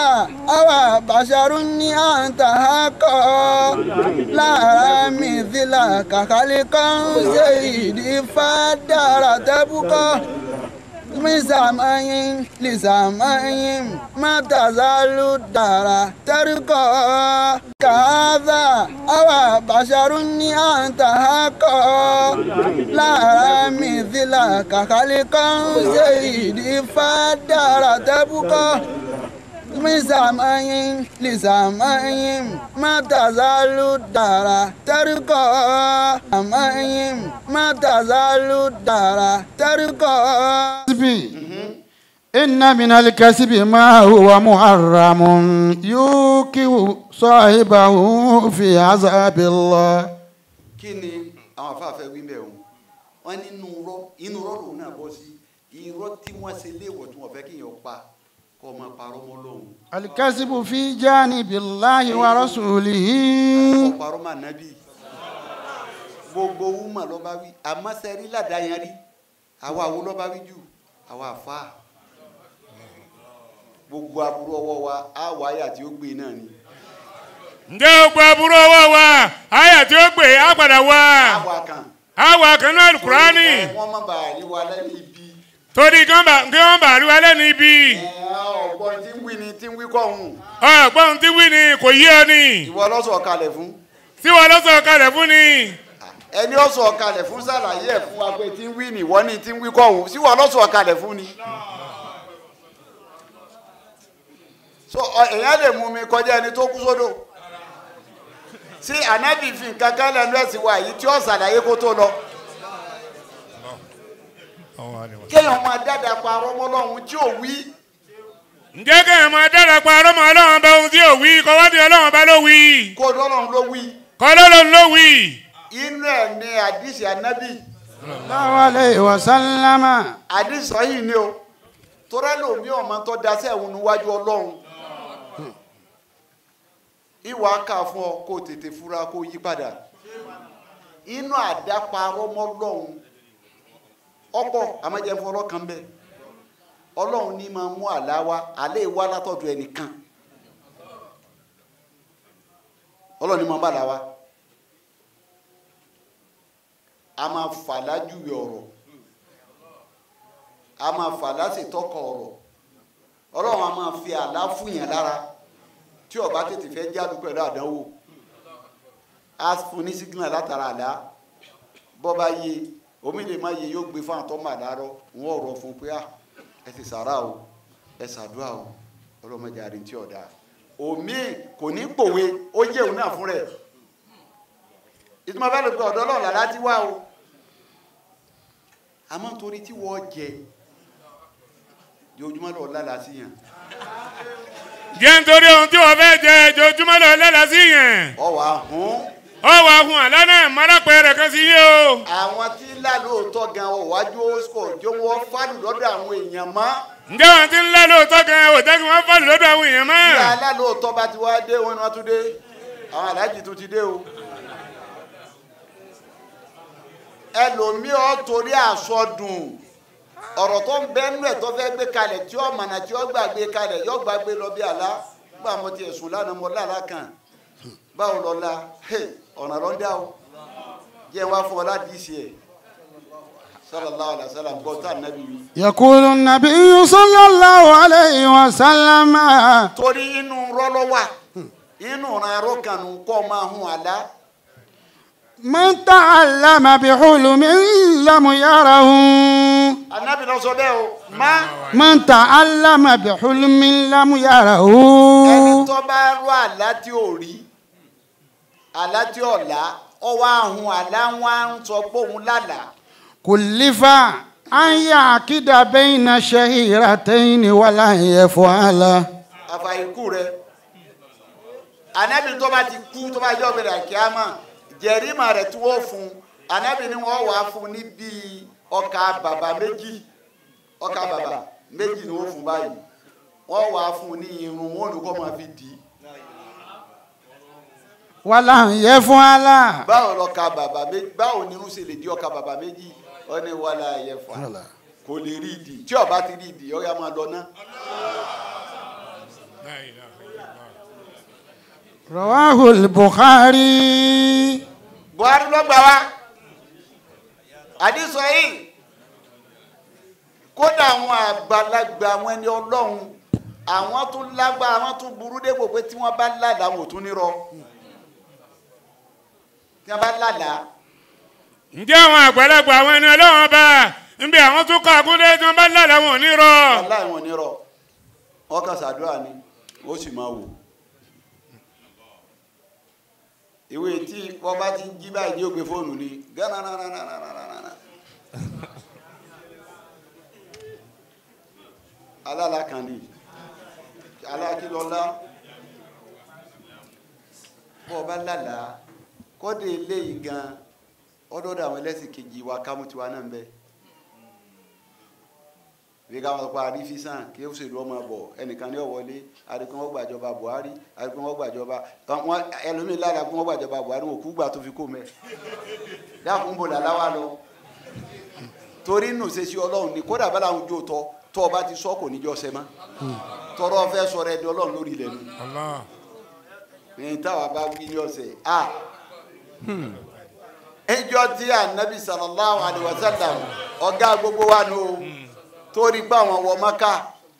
أو بشر أنت حقا لا مثلك خلقا سيدي فدار تبقى من سماء لسماء ما تزال الدار ترقى كهذا أو بشر أنت حقا لا مثلك خلقا سيدي فدار تبقى من سماء لسماء ما تزال الدار ترقى سماء ما تزال الدار ترقى إن من الكسب ما هو محرم يوقع صاحبه في عذاب الله kí ni àwọn afáfẹ́ wí bẹ́ẹ̀ o wọ́n ní inú rọ́ inú rọ́ lòun náà bọ́ sí irọ́ tí wọ́n ṣe léèwọ̀ tí wọ́n fẹ́ kí èèyàn pa kọ́ ọmọ parọ́ mọ́ lóhùn الكسب في جانب الله ورسوله kọ́ parọ́ mọ́ ànábì gbogbo wúmọ̀ ló bá wí àmọ́ sẹ́rí ládàá yẹn rí àwa wo ló bá wí jù àwa àfa gbogbo aburú ọwọ́ wa á wà áyà tí ó gbé náà ni ǹjẹ́ o gba àbúrò ọwọ́ wa àyà tí ó gbé á padà wá àwa kan àwa kan náà kúránì wọ́n má bàa rí wa lẹ́nu ibi torí kí wọ́n bá kí wọ́n bá rí wa lẹ́nu ibi ọ̀gbọ́n tí ń wí ni tí ń wí kọ́ ọ̀hún ọ̀gbọ́n tí wí ni kò yé ọ ni ìwọ lọ́sọ̀ kalẹ̀ fún tí wọ́n lọ́sọ̀ kalẹ̀ fún ni ẹni ọ̀sọ̀ kalẹ̀ fún sàlàyé ẹ̀ fún wa pé tí ń wí ni ìwọ ni tí ń wí kọ́ ọ̀hún sí wọ́n lọ́sọ̀ kalẹ̀ fún ni. so ọ- èèyàn lè mú mi kọjá ẹni tó kú sódò sí ànábì fi nǹkan kan lẹ́nu ẹ̀sìn wa yìí tí ó sàlàyé kó tó lọ kéèyàn máa dáadáa pa arọ́mọ́ lọ́hún tí ò wí ǹjẹ́ kẹ́hìn máa dára pa ọlọ́mọ ọlọ́run bá ohun tí ò wí kọ́wádìí ọlọ́run bá ló wí kó lọ́rùn ló wí kọ́ lọ́lọ́run ló wí. inú ẹ̀ ní àdìsí ànábì الله عليه وسلم àdìsí yìí ni o torẹ́ lòmí ọmọ tó daṣẹ́ ẹ̀hún níwájú ọlọ́run ìwà kà fún ọ kó tètè fura kó yí padà inú àdáparọ́ mọ́ lọ́hún ọ̀pọ̀ àmọ́jẹ́ fọlọ́ kan bẹ́ẹ̀ ọlọ́run ní máa mú àlá wa àlẹ́ ìwá látọ̀dọ̀ ẹnìkan ọlọ́run ní máa bá àlá wa a máa fà lájúwe ọ̀rọ̀ a máa fà lásìtọ́kọ̀ ọ̀rọ̀ ọlọ́run a máa fi àlá fún yẹn lára tí ó bá tètè fẹ́ jáde pẹ̀lú àdánwò a fún ní sígínà látara àlá bọ́ bá yé omi lè má yé yóò gbé fún àtọ́ màdá rọ wọn ọ̀rọ̀ fún pé ah ẹ ti sàrà o ẹ sàdúrà o ọlọ́mọdé àrí tí ọ̀dà omi kò ní pòwe ó yé òun náà fún rẹ̀ ìtumọ̀ bá lè pe ọ̀dọ́ ọlọ́run làlá ti wá o àmọ́ torí tí wọ́n jẹ yojúmọ́ lọ lálàá sí yàn jẹ́ nítorí ohun tí wọ́n fẹ́ jẹ ojoojúmọ́ lọ lẹ́la sí yẹn ọwọ́ ahùn ọ wà fún àlá náà mọ́lápẹ́ rẹ̀ kan sí yé o. àwọn tí lálóòótọ́ gan ọ̀wájú oṣù jó wọ́n fálù lọ́dọ̀ àwọn èèyàn mọ́ ǹjẹ́ wọn ti ń lá lóòótọ́ gan ò jẹ́ kí wọ́n fọ́ọ̀lù lọ́dọ̀ àwọn èèyàn mọ́. bí alálóòótọ́ bá ti wá dé wọn ni wọ́n tún dé àwọn aláàjì tún ti dé o ẹlòmíì ọ torí àsọdùn ọ̀rọ̀ tó ń bẹ́ nú ẹ̀ tó fẹ́ gbé kalẹ̀ tí ó mọ̀nà tí ó gbàgbé kalẹ̀ yóò gbàgbé lọ bí àlá gbà mo ti ẹ̀sùn lánàá mo lára kan báwo lọ la ọ̀nà lọ ń dá o jẹ́ wá fún ọ láti ṣe ẹ̀ sallallahu alaihi wasallam gbọ́ tá nàbí wí. يقول النبي صلى الله عليه وسلم torí inú rọ́lọ́wà inú ìrànrọ́ kanu kọ́ máa hun àlá من تعلم بحلم لم يره anabi náà sọ bẹ́ẹ̀ o má من تعلم بحلم لم يره ẹni tó bá rọ àlá tí ò rí àlá tí ò lá ọwọ́ ahun àlá wọn á ń sọ pé òun lálàá كلف أن يعقد بين شهيرتين ولا يفعل àfàìkú rẹ anabi tó bá ti kú tó bá jẹ́ ọ̀bẹ̀rẹ̀ àkíyàmá jẹ̀rìmà rẹ̀ tí wọ́n fún anabi ni wọ́n wàá fún ní bíi ọkà bàbà méjì ọkà bàbà méjì ni wọ́n fún báyìí wọ́n wàá fún ní irun wọn olùkọ́ máa fi dì í ولا يفعل báwo lọkà bàbà méjì báwo ni irun ṣe lè di ọkà bàbà méjì ó ní wàhálà ẹ̀yẹ fà kò lè rí ìdì tí ọba ti rí ìdì ọ̀yà máa lọ ná La ilaha illallah. رواه البخاري buhari ló gbà wá àdìsọ yìí kódà àwọn àgbàlagbà àwọn ẹni ọlọ́run àwọn tún lágbára àwọn tún burú dépò pé tí wọ́n bá ládàá wọn ò tún nírọ́ tí wọ́n bá ládàá ǹjẹ́ àwọn àgbàlagbà àwọn ẹni ọlọ́wọ́n bá ń bí àwọn tó kọ́ àkúndé tí wọ́n bá lálẹ́ wọn ò ní rọ. aláì wọn nírọ́ wọ́n kàn ṣàdúrà ni ó sì máa wò ìwé tí wọ́n bá ti ń jí báyìí ní ògbé fóònù ni gánà alálàkànní alákìlọ́lá bọ́ ọba lálàá kọ́dé eléyìí gan ọdọ́dọ̀ àwọn ẹlẹ́sìn kejì wa kámú tiwa náà ń bẹ bí ká wọn pa àrífísàn kí ó ṣèlú ọmọ bọ̀ ẹnìkan ní ọ̀wọ́lé àdìkún wọn gbàjọba Buhari àdìkún wọn gbàjọba wọn ẹlòmíín lára kún wọn gbàjọba Buhari wọn kú gbà tó fi kó mẹ dákun bò làlá wa lọ torí nù ṣe sí Ọlọ́run ní kódà bá làwọn ojú tọ tọ́ ọba ti sọ kò ní jọ sẹ́mọ́ tọrọ fẹ́ sọ̀rọ̀ ẹni Ọlọ́run lórí ilẹ̀ nu Allah. ní táwa bá wí ní ọ̀sẹ̀ a ẹjọ́ tí anabi sallallahu alayhi wa sallam ọ̀gá gbogbo wa nù o torí pé àwọn wọ mọ́ká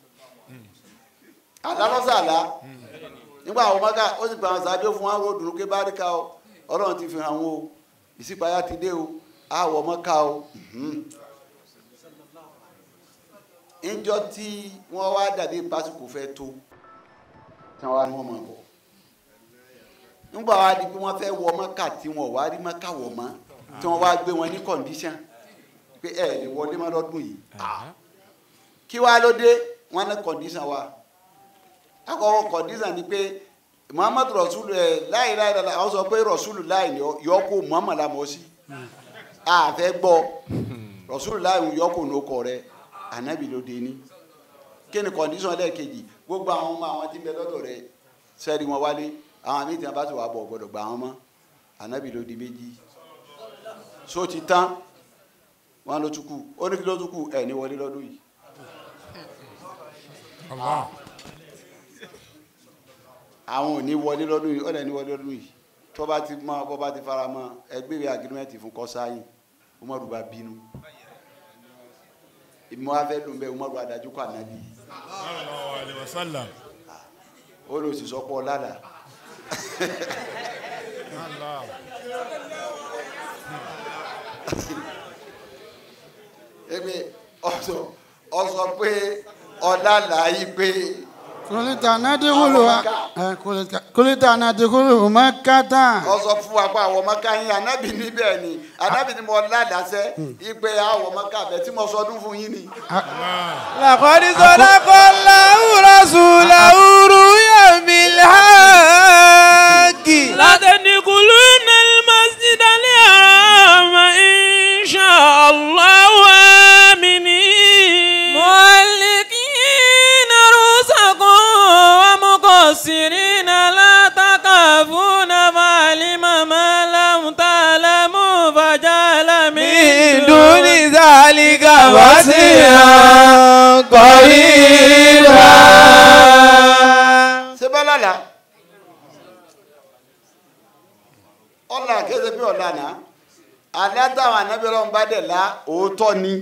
àlálọ́sàlá nígbà àwọn mọ́ká ó sì gba àwọn sáájú fún wa ròdùnú ké báríkà o ọlọ́run ti fi hàn wọn o ìsìpáyà ti dé o àwọ̀ mọ́ká o níjọ́ tí wọ́n wá dàbí pásítọ̀ fẹ́ tó tí wọ́n wá ní wọ́n mọ̀ bọ̀ nígbà wá di pé wọ́n fẹ́ wọ mọ́kà tí wọ́n wá rí mọ́kà wọ̀ mọ́ tí wọ́n wá gbé wọn ní kọ̀ǹdíṣàn pé ẹ lè wọlé mọ́ lọ́dún yìí kí wá ló dé wọ́n ní kọ̀ǹdíṣàn wa àkọ́kọ́ kọ̀ǹdíṣàn ni pé muhammadu rasulu ẹ láì láì láì àwọn sọ pé rasulu láì yọ kó muhammadu la mọ̀ sí àfẹ́ gbọ́ rasulu láì yọ kó ní okọ̀ rẹ ànábì ló dé ní kí ni kọ̀ǹdíṣàn lẹ́ẹ̀kejì gbogbo àwọn ọmọ àwọn tí ń bẹ lọ́dọ̀ rẹ sẹ́ẹ̀rì wọn wálé àwọn àmì tí wọn bá ti wà bọ̀ gbọdọ̀ gbà wọn mọ́ ànábì ló di méjì so ti tán wọn ló tún kù ó ní kí ló tún kù ẹ̀ ní wọlé lọ́dún yìí Allah. àwọn ò ní wọlé lọ́dún yìí ó lẹ̀ ní wọlé lọ́dún yìí tó bá ti mọ bó bá ti fara mọ́ ẹgbẹ́ ìwé agirimẹ́ntì fún kọ́sáyìn umaru bá bínú ìmọ̀ afẹ́ ló ń bẹ umaru adájú kọ́ ànábì Sallallahu alaihi wasallam. ó lọ sì sọ́pọ̀ lálàá Allah. ẹgbẹ́ ọ̀sọ̀ ọ̀sọ̀ pé ọ̀làlàá yìí pé. قلت ندخل قلت ندخل مكة wọ́n sọ fún wa pé àwọn ọmọká yín anábì níbẹ̀ ni anábì ni mo ládàásẹ́ ìpè àwọn ọmọká bẹ̀ tí mo sọdún fún yín ni. لقد صدق الله رسوله رؤيا بالحق لتدخلن المسجد الحرام إن شاء الله آمنين مهلكين رؤوسكم ومقصرين لا تخافون فعلم ما لم تعلموا فجعل من دون ذلك وسيعا قريبا ṣé bá lálàá ọ̀là kéde bí ọ̀là náà àlẹ́ táwọn anábì ọlọ́run bá dẹ̀ la òótọ́ ni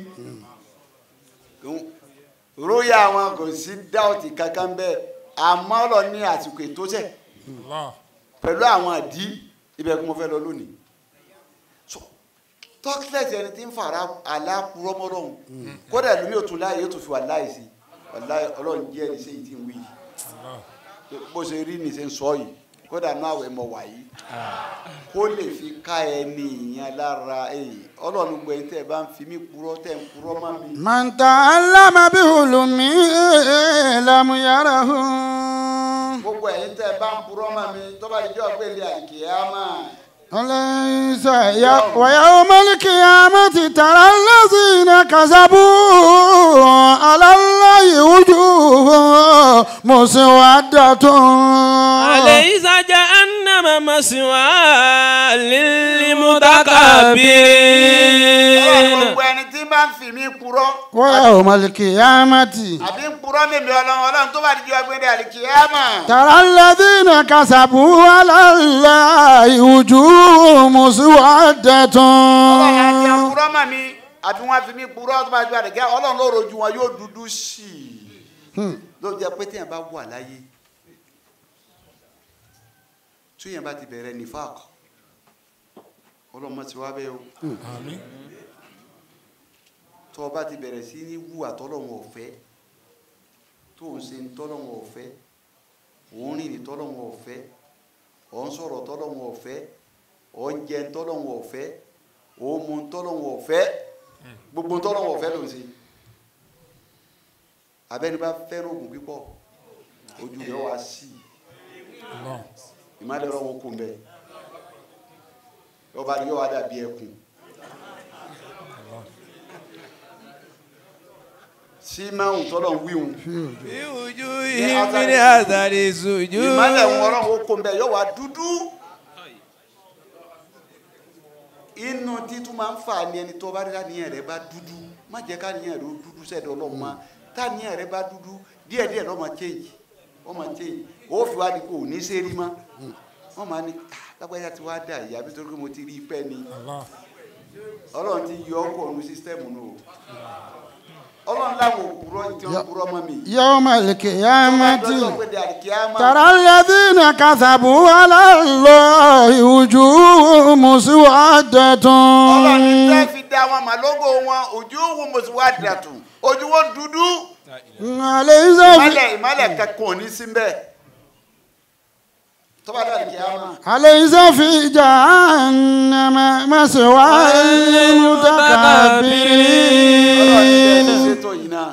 róyà wọn kò sí dáòtì kankan bẹ́ẹ̀ àmọ́ ọ̀lọ́ ní àsìkò ètò sẹ̀ Allah. pẹ̀lú àwọn àdí ibẹ̀ kí mo fẹ́ lọ lónìí So, tọ́kílẹ̀tì ẹni tí ń fara aláàpúrọ́mọ́lọ́hún kódà lómi ò tún láàyè yóò tún fi wà láì sí wàláhì ọlọ́run jẹ́ ẹni sẹ́yìn tí ń wí yìí bó ṣe rí ní ṣe ń sọ yìí kódà náà àwẹ̀ mọ̀ wáyé kó lè fi ká ẹni ìyẹn lára èyí ọlọ́run gbọ́ ẹni tẹ́ ẹ bá ń fi mí purọ́ tẹ́ ń purọ́ mọ́ mi. من تعلم بحلمه لم يره gbogbo ẹ̀yin tẹ́ ẹ bá ń purọ́ mọ́ mi tó bá di jọ́ gbélé àkìyámà وليس ي- ويوم القيامة ترى الذين كذبوا على الله وجوههم مسودة أليس جهنم مسوى ọlọ́run للمتكبرين gbogbo ẹni tí bá ń fi mí mí purọ́ ويوم القيامة àbí ń purọ́ mímí ọlọ́run ọlọ́run tó bá dijọ́ gbẹ́dẹ́ àlìkìyàmà. ترى الذين كسبوا على الله وجوههم مسودة ọlọ́run àti àpurọ́ mà mí àbí wọ́n fi mí purọ́ tó bá dijọ́ àlìkìyàmà ọlọ́run ló rojú wọn yóò dúdú sí i. ló jẹ́ pé téèyàn bá wà láyé téèyàn bá ti bẹ̀rẹ̀ nífàk ọlọ́mọ ti wá bẹ́ẹ̀ o tó o bá ti bẹ̀rẹ̀ sí ní wù àtọ́lọ́wọ̀n ọ̀fẹ́ tó o ń ṣe tọ́lọ́wọ̀n ọ̀fẹ́ òun rìn ní tọ́lọ́wọ̀n ọ̀fẹ́ ọ̀ ń sọ̀rọ̀ tọ́lọ́wọ̀n ọ̀fẹ́ ọ̀ ń jẹ tọ́lọ́wọ̀n ọ̀fẹ́ ò ń mu tọ́lọ́wọ̀n ọ̀fẹ́ gbogbo tọ́lọ́wọ̀n ọ̀fẹ́ ló ń ṣe abẹ́ni bá fẹ́ràn oògùn pípọ̀ ojú rẹ̀ wá sí i ìmọ̀lẹ́ ọ̀rọ̀ wọn kò ń bẹ̀ yọba ni yọ wá dàbí ẹkùn sí máwùn tọ́lọ̀ ń wíwùn في وجوههم من أثر السجود ìmọ̀lẹ̀ wọn ọ̀rọ̀ wọn kò ń bẹ̀ yọ wá dúdú inú títún máa ń fà ní ẹni tó bá rí káníyàn rẹ bá dúdú má jẹ́ káníyàn rẹ ó dúdú sẹ́dọ̀ ọlọ́mọ táníyàn rẹ bá dúdú díẹ̀díẹ̀ lọ́mọ change wọ́n máa change ó fi wá di kó o ní sẹ́rí mọ́ wọ́n máa ní "Ah, lágbájá ti wá dà yìí àbí torí pé mo ti rí i pẹ́ ni ọlọ́run ti yọ ọkọ̀ ọ̀run sísítẹ́ẹ̀mù nù o ọlọ́run láwọn òkúrọ̀ tí wọ́n kúrọ̀ mọ́ mi. يوم القيامة lọ́jọ́ pé di àlìkíyámà ترى الذين كذبوا على الله وجوههم مسودة ọlọ́run ní tẹ́ fi dá wọn mà lógo wọn ojú wo mo sì wá dàtú ojú wọn dúdú ليس في ìmọ̀lẹ̀ ìmọ̀lẹ̀ kankan ò ní sí mbẹ́ tọ́ba dá àlìkíyámà أليس في جهنم مسوى ọlọ́run ní tẹ́ fi للمتكبرين ṣètò yìí náà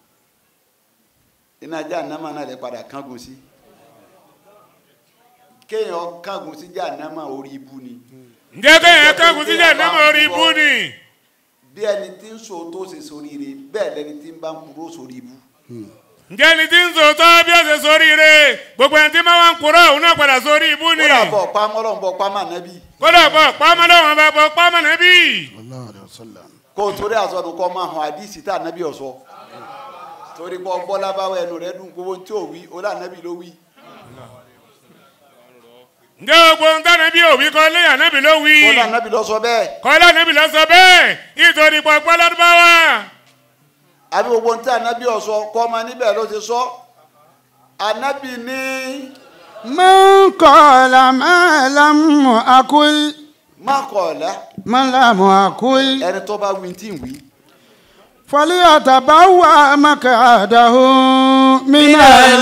iná Jahannama náà lè padà kángun sí kéèyàn kángun sí Jahannama orí ibu ni ǹjẹ́ kéèyàn kẹ́kùn síjà nẹ́mọ̀ orí ibú ni bí ẹni tí ń so tó ṣe soríire bẹ́ẹ̀ lẹni tí ń bá ń kúrò sórí ibu. ǹjẹ́ ẹni tí ń sòótọ́ bí ó ṣe sórí ire gbogbo ẹni tí máa wá ń kúrò òun náà padà sórí ibú ni kódà bọ̀ pamọ́ lọ́n bọ̀ pamọ́ ànábì kódà bọ̀ pàmọ́dọ̀ wọn bá bọ̀ pàmọ́ nàbí. الله عليه وسلم kó o torí àsọdù kọ́ máa hàn àdìsí tá ànábì ọ̀sọ́ torí pé ọgbọ́lá báwọ̀ ẹnu rẹ̀ dùn gbogbo tí ò wí ọlá ànábì ló wí. ǹjẹ́ gbogbo ń tánà bí òwì kọ́ lé ànábì ló wí ọlá ànábì lọ sọ bẹ́ẹ̀ kọ́lá ànábì lọ sọ bẹ́ẹ̀ nítorí pọ̀pọ̀ lọ́dúnbáwá. àbí gbogbo tí ànábì ọ̀sọ́ kọ́ ọmọ níbẹ̀ ló ti sọ ànábì ní من قال ما لم أقل má kọ̀ ọ̀la ما لم أقل ẹni tó bá wí tí ń wí. فليتبوأ مقعده من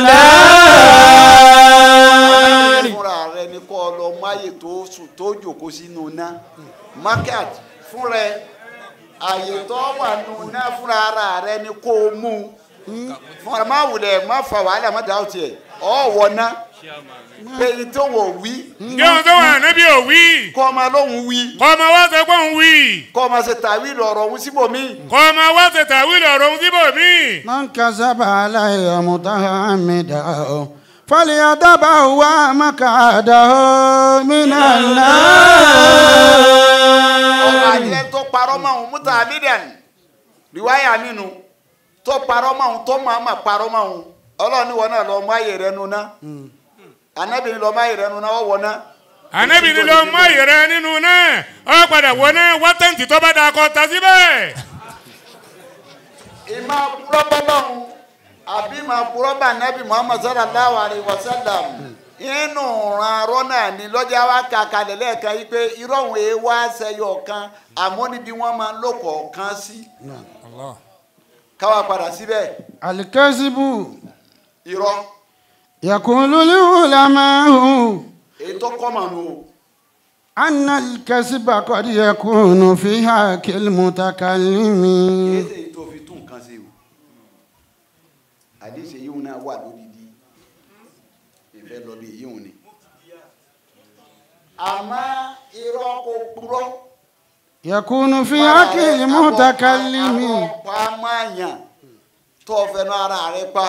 النار fúnra rẹ ni kọ́ ọ lọ mú àyè tó sùn tó jòkó sínú ná market fúnra ẹ àyè tó wà nù ná fúnra ara rẹ ni kó o mú fúnra má wulẹ̀ má fa wàhálà má dà ó tiẹ̀ ọ̀ wọ̀ ná pé ní tó wọ̀ wí ǹjẹ́ ohun tó wà ànábì ò wí kọ́ ọmọ lóhùn wí kọ́ ọmọ wá sọ pé òun wí kọ́ ọmọ ṣe tàwí lọ̀rọ̀ òun síbòmí kọ́ ọmọ wá ṣe tàwílì ọ̀rọ̀ òun síbò mí. من كذب علي متعمدا فليتبوأ مقعده من ọmọ النار àjẹ tó parọ́ mọ́ òun múta amídàn riwaya nínú tó parọ́ mọ́ òun tó máa ma parọ́ mọ́ òun ọlọ́run ní wọn náà lọ mú àyè rẹ nu ná anabi ní lọ mú àyè rẹ nu ná ọ wọ ná. ànábì ni ló mọ ìrẹ nínú náà ọ padà wọ náà wá tẹ̀ǹtì tó bá da kọ ta síbẹ̀. ìmọ̀ purọ́ bọ́lọ́hún àbí ìmọ̀ purọ́ bá anabi muhammad sallallahu alayhi wa sallam inú ran arọ́ náà ni lọ́jà wa kà kalẹ̀ lẹ́ẹ̀kan yìí pé irọ́ òun èé wá sẹ́yọ̀ kan àmọ́ níbi wọ́n máa ń lò kọ̀ọ̀kan sí káwa padà síbẹ̀ الكذب irọ́ يقول العلماء èyí tó kọ́ mànú o. أن الكذب قد يكون في حق المتكلم kìí ṣe èyí tó fi tún nǹkan ṣe o àdéṣe yìí náà wà lódìdí ìfẹ́ lọ bí yìí ni. àmọ́ irọ́ kò purọ́. يكون في حق المتكلم pa máyàn tó fẹnu ara rẹ pa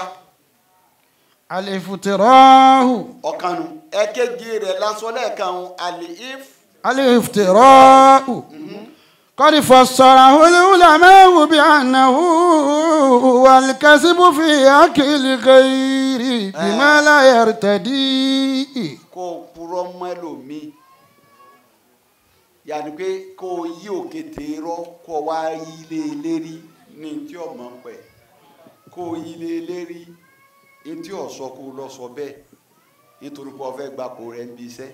الافتراء ọ̀kanu ẹ̀kejì rẹ̀ lásán lẹ́ẹ̀kan àlè if الافتراء قد فسره العلماء بأنه هو الكذب في أكل الغير بما لا يرتدي kó o purọ́ mọ́ ẹlòmíì yàní pé kó o yí òkété rọ́ kó o wá yí lé e lérí ní tí o mọ̀ pẹ̀ kó o yí lé e lérí ní tí o sọ kó o lọ sọ bẹ́ẹ̀ nítorí pé o fẹ́ gba kó rẹ̀ ń bí iṣẹ́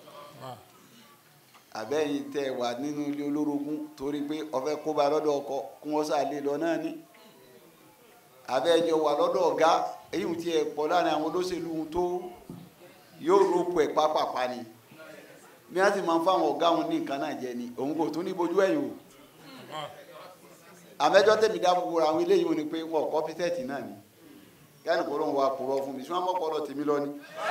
àbẹ́yìn tẹ wà nínú ilé olórogún torí pé o fẹ́ kó ba lọ́dọ̀ ọkọ kó wọ́n sá lé lọ náà ní àbẹ́jọ wà lọ́dọ̀ ọ̀gá èyí tí ẹ pọ̀ láàrin àwọn olóṣèlú tó yóò rọ́pò ẹ̀ pápápá ni bí wọ́n sì máa ń fáwọn ọ̀gá wọn ní nǹkan náà jẹ ni òun kò tún ní bojú ẹ̀yìn o àmẹ́jọ́ tẹ̀mí dábòbò àwọn eléyìí wọn ni pé wọn kọ́ pítẹ́ẹ̀tì náà ni kẹ́ni kò lóun wa kúrọ́ fún mi tí wọ́n mọ̀ pọ̀lọ̀ tèmi lọ ni.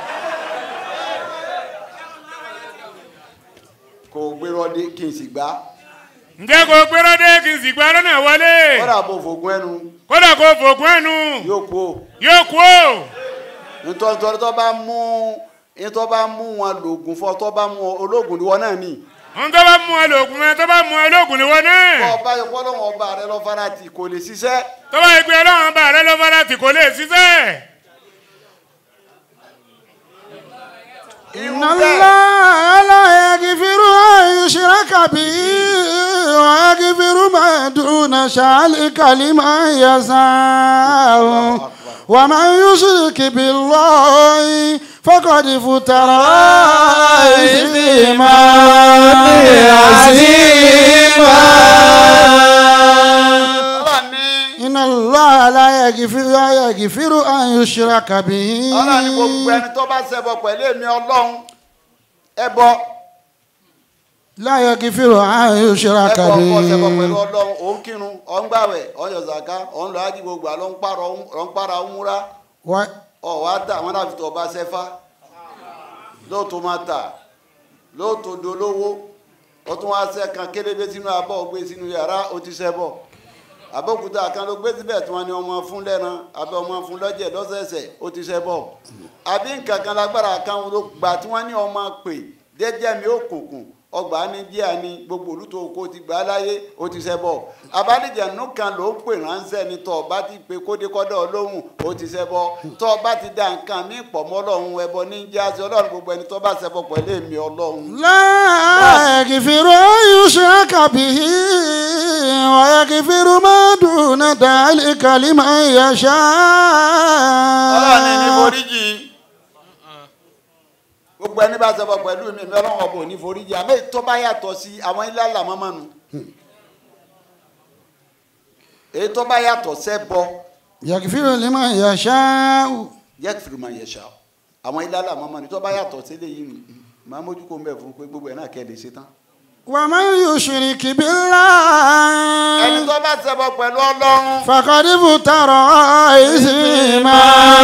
kò gbérọ́ dé kí n sì gbá ǹjẹ́ kò gbéró dé kí n sì gba lọ́nà wọlé kọ́dà bò fògùn ẹnu kódà kò fògùn ẹnu yóò kú o yóò kú o nítorí tó bá mú nítorí bá mú wọn lògùn fún ọ tó bá mú ológun ni wọn náà ní. ohun tó bá mú ẹ lògùn ẹ tó bá mú ẹ lògùn ni wọn náà ọba ìpọ́lọ́wọ́n ọba rẹ lọ fara tì kò lè ṣiṣẹ́. tó bá yẹ pé ọlọ́run bá rẹ ló fara tì kò lè ṣiṣẹ́ إن الله لا يغفر أن يشرك به ويغفر ما دون ذلك لمن يشاء ومن يشرك بالله فقد افترى إثما عظيما ọlọ́run ní إن الله لا يغفر لا يغفر أن يشرك به ọlọ́run ní gbogbo ẹni tó bá ṣẹbọ pẹ̀lú èmi ọlọ́run ẹbọ لا يغفر أن يشرك ẹbọ ọkọ ṣẹbọ pẹ̀lú به ọlọ́run òun kírun òun gbàwẹ̀ òun yọ zaka òun lọ ájí gbogbo àlọ́ ń pààrọ̀ òun pààrọ̀ òun múra و- ọ̀ wá tà wọn láfi tó ọba ṣẹfá lóòótọ́ máa tà lóòótọ́ dolówó ó tún wá ṣẹ́ kan kélébé sínú abọ́ ó gbé sínú yàrá ó ti ṣẹbọ àbókúta kan ló gbé síbẹ̀ tí wọ́n ní ọmọ fún lẹ́ran àbí ọmọ fún lọ́jẹ̀ lọ́sẹ̀ẹ̀sẹ̀ ó ti ṣẹbọ àbí nǹkan kan lágbára kan ló gbà tí wọ́n ní ọmọ pè jẹ́jẹ́ mi ó kùnkùn ọgbà ní díà ní gbogbo olùtò oko ti gbà á láyé ó ti ṣẹbọ abálẹ̀jẹ̀nù kan ló ń pè ránṣẹ́ ni tọ́ ọba ti pe kódékọ́dọ̀ ọlọ́run ó ti ṣẹbọ tọ́ ọba ti da nǹkan mí pọ̀ mọ́ ọlọ́run ẹbọ ní jáde ọlọ́run gbogbo ẹni tó bá ṣẹbọ pẹ̀lú èmi ọlọ́run. لا يغفر أن يشرك به ويغفر ما دون ذلك لمن يشاء ọlọ́run ní ní foríjì gbogbo ẹni bá ṣẹbọ pẹ̀lú mi mi ọlọ́run ọbọ ní foríjì àmì tó bá yàtọ̀ sí àwọn ilé àlàmọ́mọ́nu èyí tó bá yàtọ̀ sẹ́bọ يغفر لمن يشاء yẹ́kìfìrì máa yẹ ṣá àwọn ilé àlàmọ́mọ́nu tó bá yàtọ̀ sílé yìí nù máa mójú kó ń bẹ̀ fún pé gbogbo ẹ̀ náà kẹ́ lè ṣe tán. ومن يشرك ẹni بالله tó bá ṣẹbọ pẹ̀lú ọlọ́run فقد افترى إثما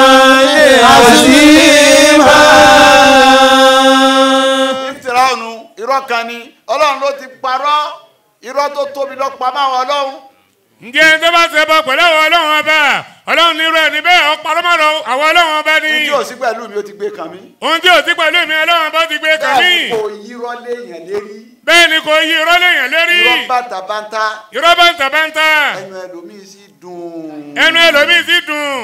عظيما ìfìràwọ̀nù irọ́ kan ni ọlọ́run ló ti parọ́ irọ́ tó tóbi lọ pa máwọn ọlọ́run ǹjẹ́ tó bá ṣe bọ pẹ̀lú àwọn ọlọ́run ọba ọlọ́run nírú ẹni bẹ́ẹ̀ ọ̀pọ̀lọpọ̀ àwọn ọlọ́run ọba ni ní tí ò sí pẹ̀lú mi ó ti gbé kan mi. ohun tí ò sí pẹ̀lú mi ọlọ́run ọba ti gbé kàn mí bẹ́ẹ̀ kò yírọ́ léèyàn lérí bẹ́ẹ̀ ni kò yí irọ́ lèèyàn lérí irọ́ bàtàbàtà irọ́ bàǹtàbàǹtà ẹnu ẹlòmíì sì dùn. ẹnu ẹlòmíì sì dùn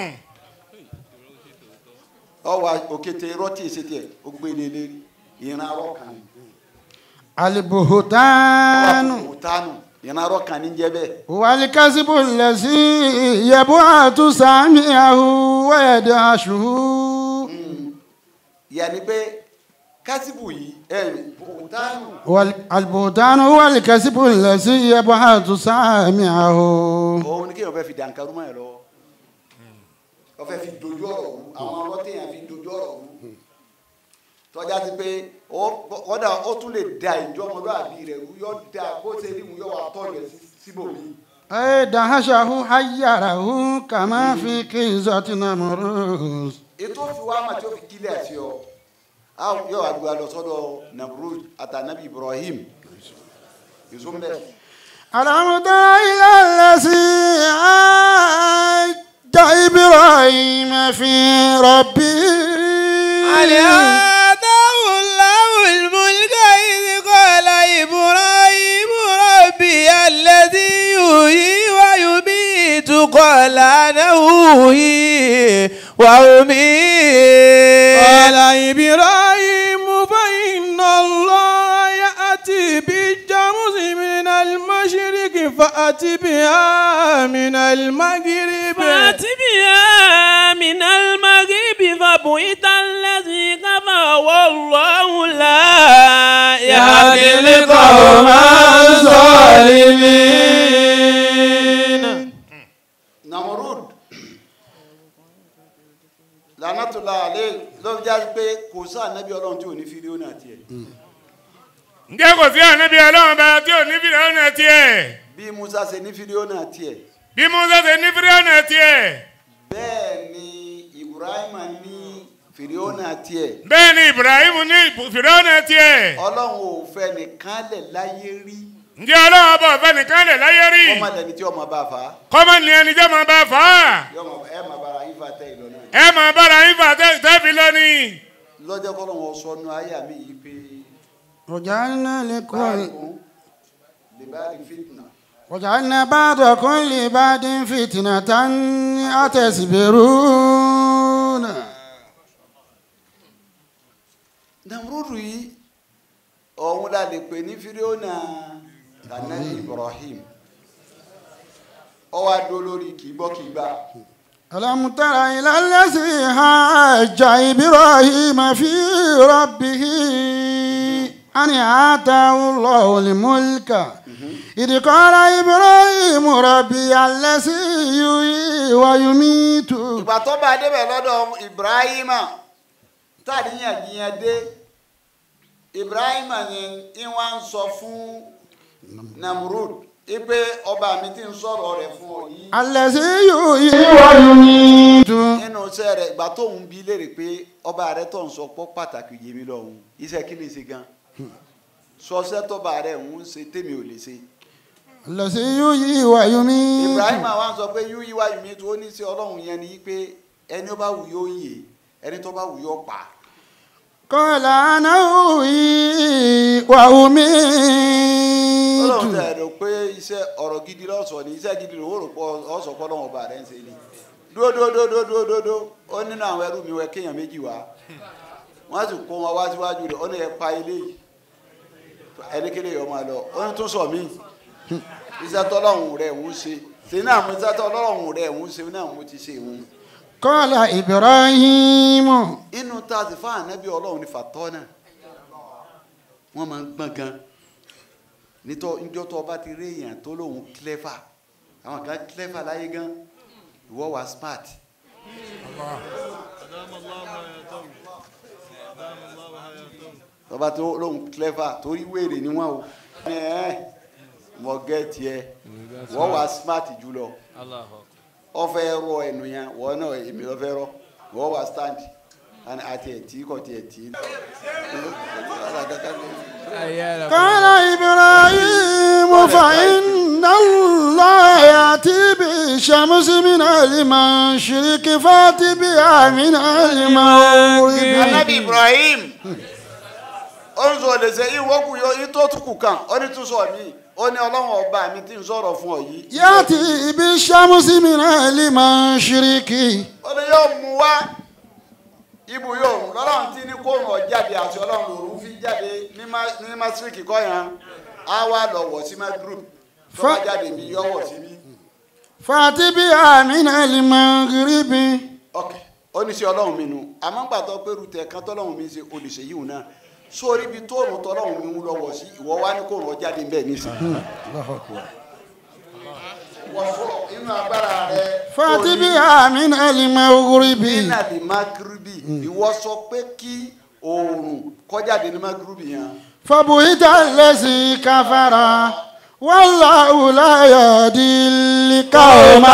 ọwọ́ òkété irọ́ tí èsì tiẹ̀ ó gbé lé lérí ìran arọ́ kan ni. البهتان ọwọ́ òtánù ìran arọ́ kan ní jẹ́ bẹ́ẹ̀. والكذب الذي يبعث سامعه ويدعشه ìyàní pé kásìbù yìí ẹ̀ òtánù والبهتان هو الكذب الذي يبعث سامعه òun ni kéèyàn fẹ́ fi dànkarú mọ́ ẹ̀ lọ́wọ́ wọ́n fẹ́ fi dojú ọ̀rọ̀ wú àwọn ọlọ́tẹ̀yàn fi dojú ọ̀rọ̀ wú tọ́já ti pé ó- kọ́dà ó tún lè da ìjọ ọmọlúwàbí rẹ̀ wú yọ da bó ṣe rí mu yọ wà tọ́jú ẹ̀ sí- síbòmí. أي دهشه حيره كما في كيزة نمروز ètò fi wá mà tí ó fi kílẹ̀ sí ọ a yọ àgbà lọ sọ́dọ̀ Namrud àtànàbí Ibrahim yusuf bẹ́ẹ̀. ألم تر إلى الذي عاد إبراهيم في ربه هل آتاه الله الملك إذ قال إبراهيم ربي قال أنا أوهي وأميت قال إبراهيم فإن الله يأتي بالشمس من المشرق فأت بها من المغرب فأت بها من المغرب فبهت الذي كفر والله لا يهدي القوم الظالمين namorud lanatula ale ló fi jáde pé kò sí ànábì ọlọ́run tí ò ní fídíò náà tiẹ̀ ǹjẹ́ kò sí ànábì ọlọ́run bá tí ò ní fídíò náà tiẹ̀ bí musa ṣe ní fídíò náà tiẹ̀ bí musa ṣe ní fídíò náà tiẹ̀ bẹ́ẹ̀ ni ibrahim ní fídíò náà tiẹ̀ bẹ́ẹ̀ ni ibrahim ní fídíò náà tiẹ̀ ọlọ́run ò fẹ́ nìkan lẹ̀ láyé rí ǹjẹ́ ọlọ́run ọba ọ̀fẹ́ nìkan lẹ̀ láyé rí ọmọ lẹni tí ọmọ bá fà á kọ́mọ ní ẹni jẹ́ máa bá fà á yọmọ ẹ máa bára yín fà tẹ ìlọ náà ẹ máa bára yín fà tẹ́- tẹ́bi lónìí. lọ́jọ́ kọ́ lọ́wọ́ sọnù ayé mi yìí pé وجعلنا لكل báyìí lè bá rí fitna وجعلنا بعضكم لبعض فتنة أتصبرون namurudu yìí ọ̀hún la lè pè ní fídíò náà tànàbí ibrahim ọwọ́ adó lórí kìíbọ́ kìígbà ألم تر إلى الذي حاج إبراهيم في ربه أن آتاه الله الملك إذ قال إبراهيم ربي الذي يحيي ويميت ìgbà tó bá débẹ̀ lọ́dọ̀ ibrahima tàdíyànjiyàn dé ibrahima ni ìwà ń sọ fún namrud ipe ọba mi ti ń sọ̀rọ̀ rẹ̀ fún ọ yìí الذي يحيي ويميت nínú iṣẹ́ rẹ̀ ìgbà tó ń bi léèrè pé ọba rẹ̀ tó ń sọ pọ́ pàtàkì yé mi lọ́hùn iṣẹ́ kí ni ṣe gan sọṣẹ́ tọ́ba rẹ̀ ń ṣe tèmi ò lè ṣe الذي يحيي ويميت ibrahima wa ń sọ pé yú yíwá yìí mi tó ní sí ọlọ́run yẹn ni pé ẹni ó bá wù yóò yè ẹni tó bá wù yóò pa قال أنا أحيي ọlọ́run وأميت tẹ̀ rò pé iṣẹ́ ọ̀rọ̀ gidi lọ́sọ̀ ni iṣẹ́ gidi lòun rò pọ̀ ọ̀sọ̀ pọ̀ lọ́wọ́ ọba rẹ̀ ń ṣe ni dúdúdúdúdúdú ó nínú àwọn ẹrú mi wẹ kéèyàn méjì wá wọ́n sì kó wọn wá síwájú rẹ̀ ó ní ẹ pa ilé yìí ẹni kéde yọ máa lọ ó ní tún sọ mí iṣẹ́ tọ́lọ́run rẹ̀ ń ṣe ṣe náà mo iṣẹ́ tọ́lọ́run rẹ̀ ń ṣe náà mo ti ṣe ìhun قال إبراهيم inú tá a sì fún ànábì ọlọ́run ní fàtọ́ náà wọ́n máa ń gbọ́n gan nítọ́ njọ́ tó ọba ti rí èèyàn tó lóun clever àwọn kan clever láyé gan ìwọ wà smart tọba tó lóun clever torí wèrè ni wọn o ẹ ẹ mọ gẹ́ẹ̀tì ẹ wọ́n wà smart jùlọ ọfẹ rọ ẹnu yẹn wọn náà èmi ọfẹ rọ wọn wà stand and àti ẹtì kọ ti ẹtì. قال إبراهيم فإن الله يأتي بالشمس من المشرق فأت بها من المغرب anabi ibrahim ó ń sọ lẹsẹ ìwọkù yọ ìtọ́ tukù kan ó ní tún sọ mí ó ní ọlọ́run ọba mi ti ń sọ̀rọ̀ fún ọ yìí. يأتي بالشمس من المشرق ó ní yóò mú wá ibù yóò mú lọ́lọ́run tí ní kóòrùn ọ̀jáde àti ọlọ́run lòrùn fi jáde ní ma- ní masiriki kọ́ yẹn á wá lọ wọ̀ sí magrib tó bá Fa- jáde bí yọ wọ̀ sí bí. فأت بها من المغرب ok ó ní sí ọlọ́run mi nu àmọ́ gbàtọ́ pé rútẹ̀ kan tọ́lọ́run mi ṣe olùṣe yìí náà sórí ibi tóòrùn tọ́lọ́run mi ń lọ́wọ́ sí ìwọ wá ní kóòrùn ọ̀jáde bẹ́ẹ̀ nísìnyí. wọ́n fọ́ inú agbára rẹ. فأت بها من المغرب nínà ní magrubi ìwọ sọ pé kí oòrùn kọjáde ní magrubi yẹn. فبهت الذي كفر والله لا يهدي القوم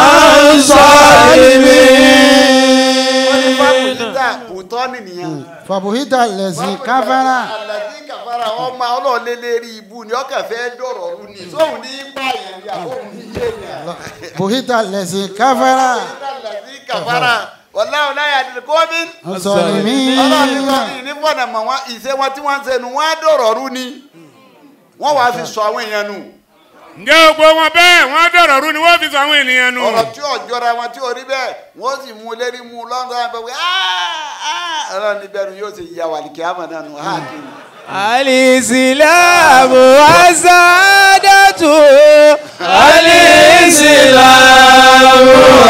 wọ́n ní الظالمين fábùtà bùtọ́nì nìyẹn. فبهت الذي كفر àlàdí kàfàrà ọmọ ọlọ́ọ̀lẹ́lẹ́rí ibu ni ọkàn fẹ́ dọ̀rọ̀ ọ̀run ni sóhun ní báyẹn ni àbóhun ní yéèyàn. بهت الذي كفر àlàdí kàfàrà wàláwọ̀ láyà àdìrẹ́ kọ́bí. الظالمين ọlọ́run ní sọ ní fọ̀nà mọ̀ wọn ìṣe wọn tí wọ́n ń ṣe nu wọ́n á dọ̀rọ̀ ọ̀run ni wọ́n wàá fi sọ àwọn èèyàn nù. ǹjẹ́ gbogbo wọn bẹ́ẹ̀ wọ́n dọ̀rọ̀ rú ni wọ́n fi sọ àwọn ènìyàn nù. ọ̀rọ̀ tí ò jọra wọn tí ò rí bẹ́ẹ̀ wọ́n sì mú lérí mú lọ́dọ̀ àbẹ̀ wí ọlọ́run níbẹ̀ ni yóò ṣe yà wà ní kíámà náà nù hàn kí ni. الإسلام والسعادة الإسلام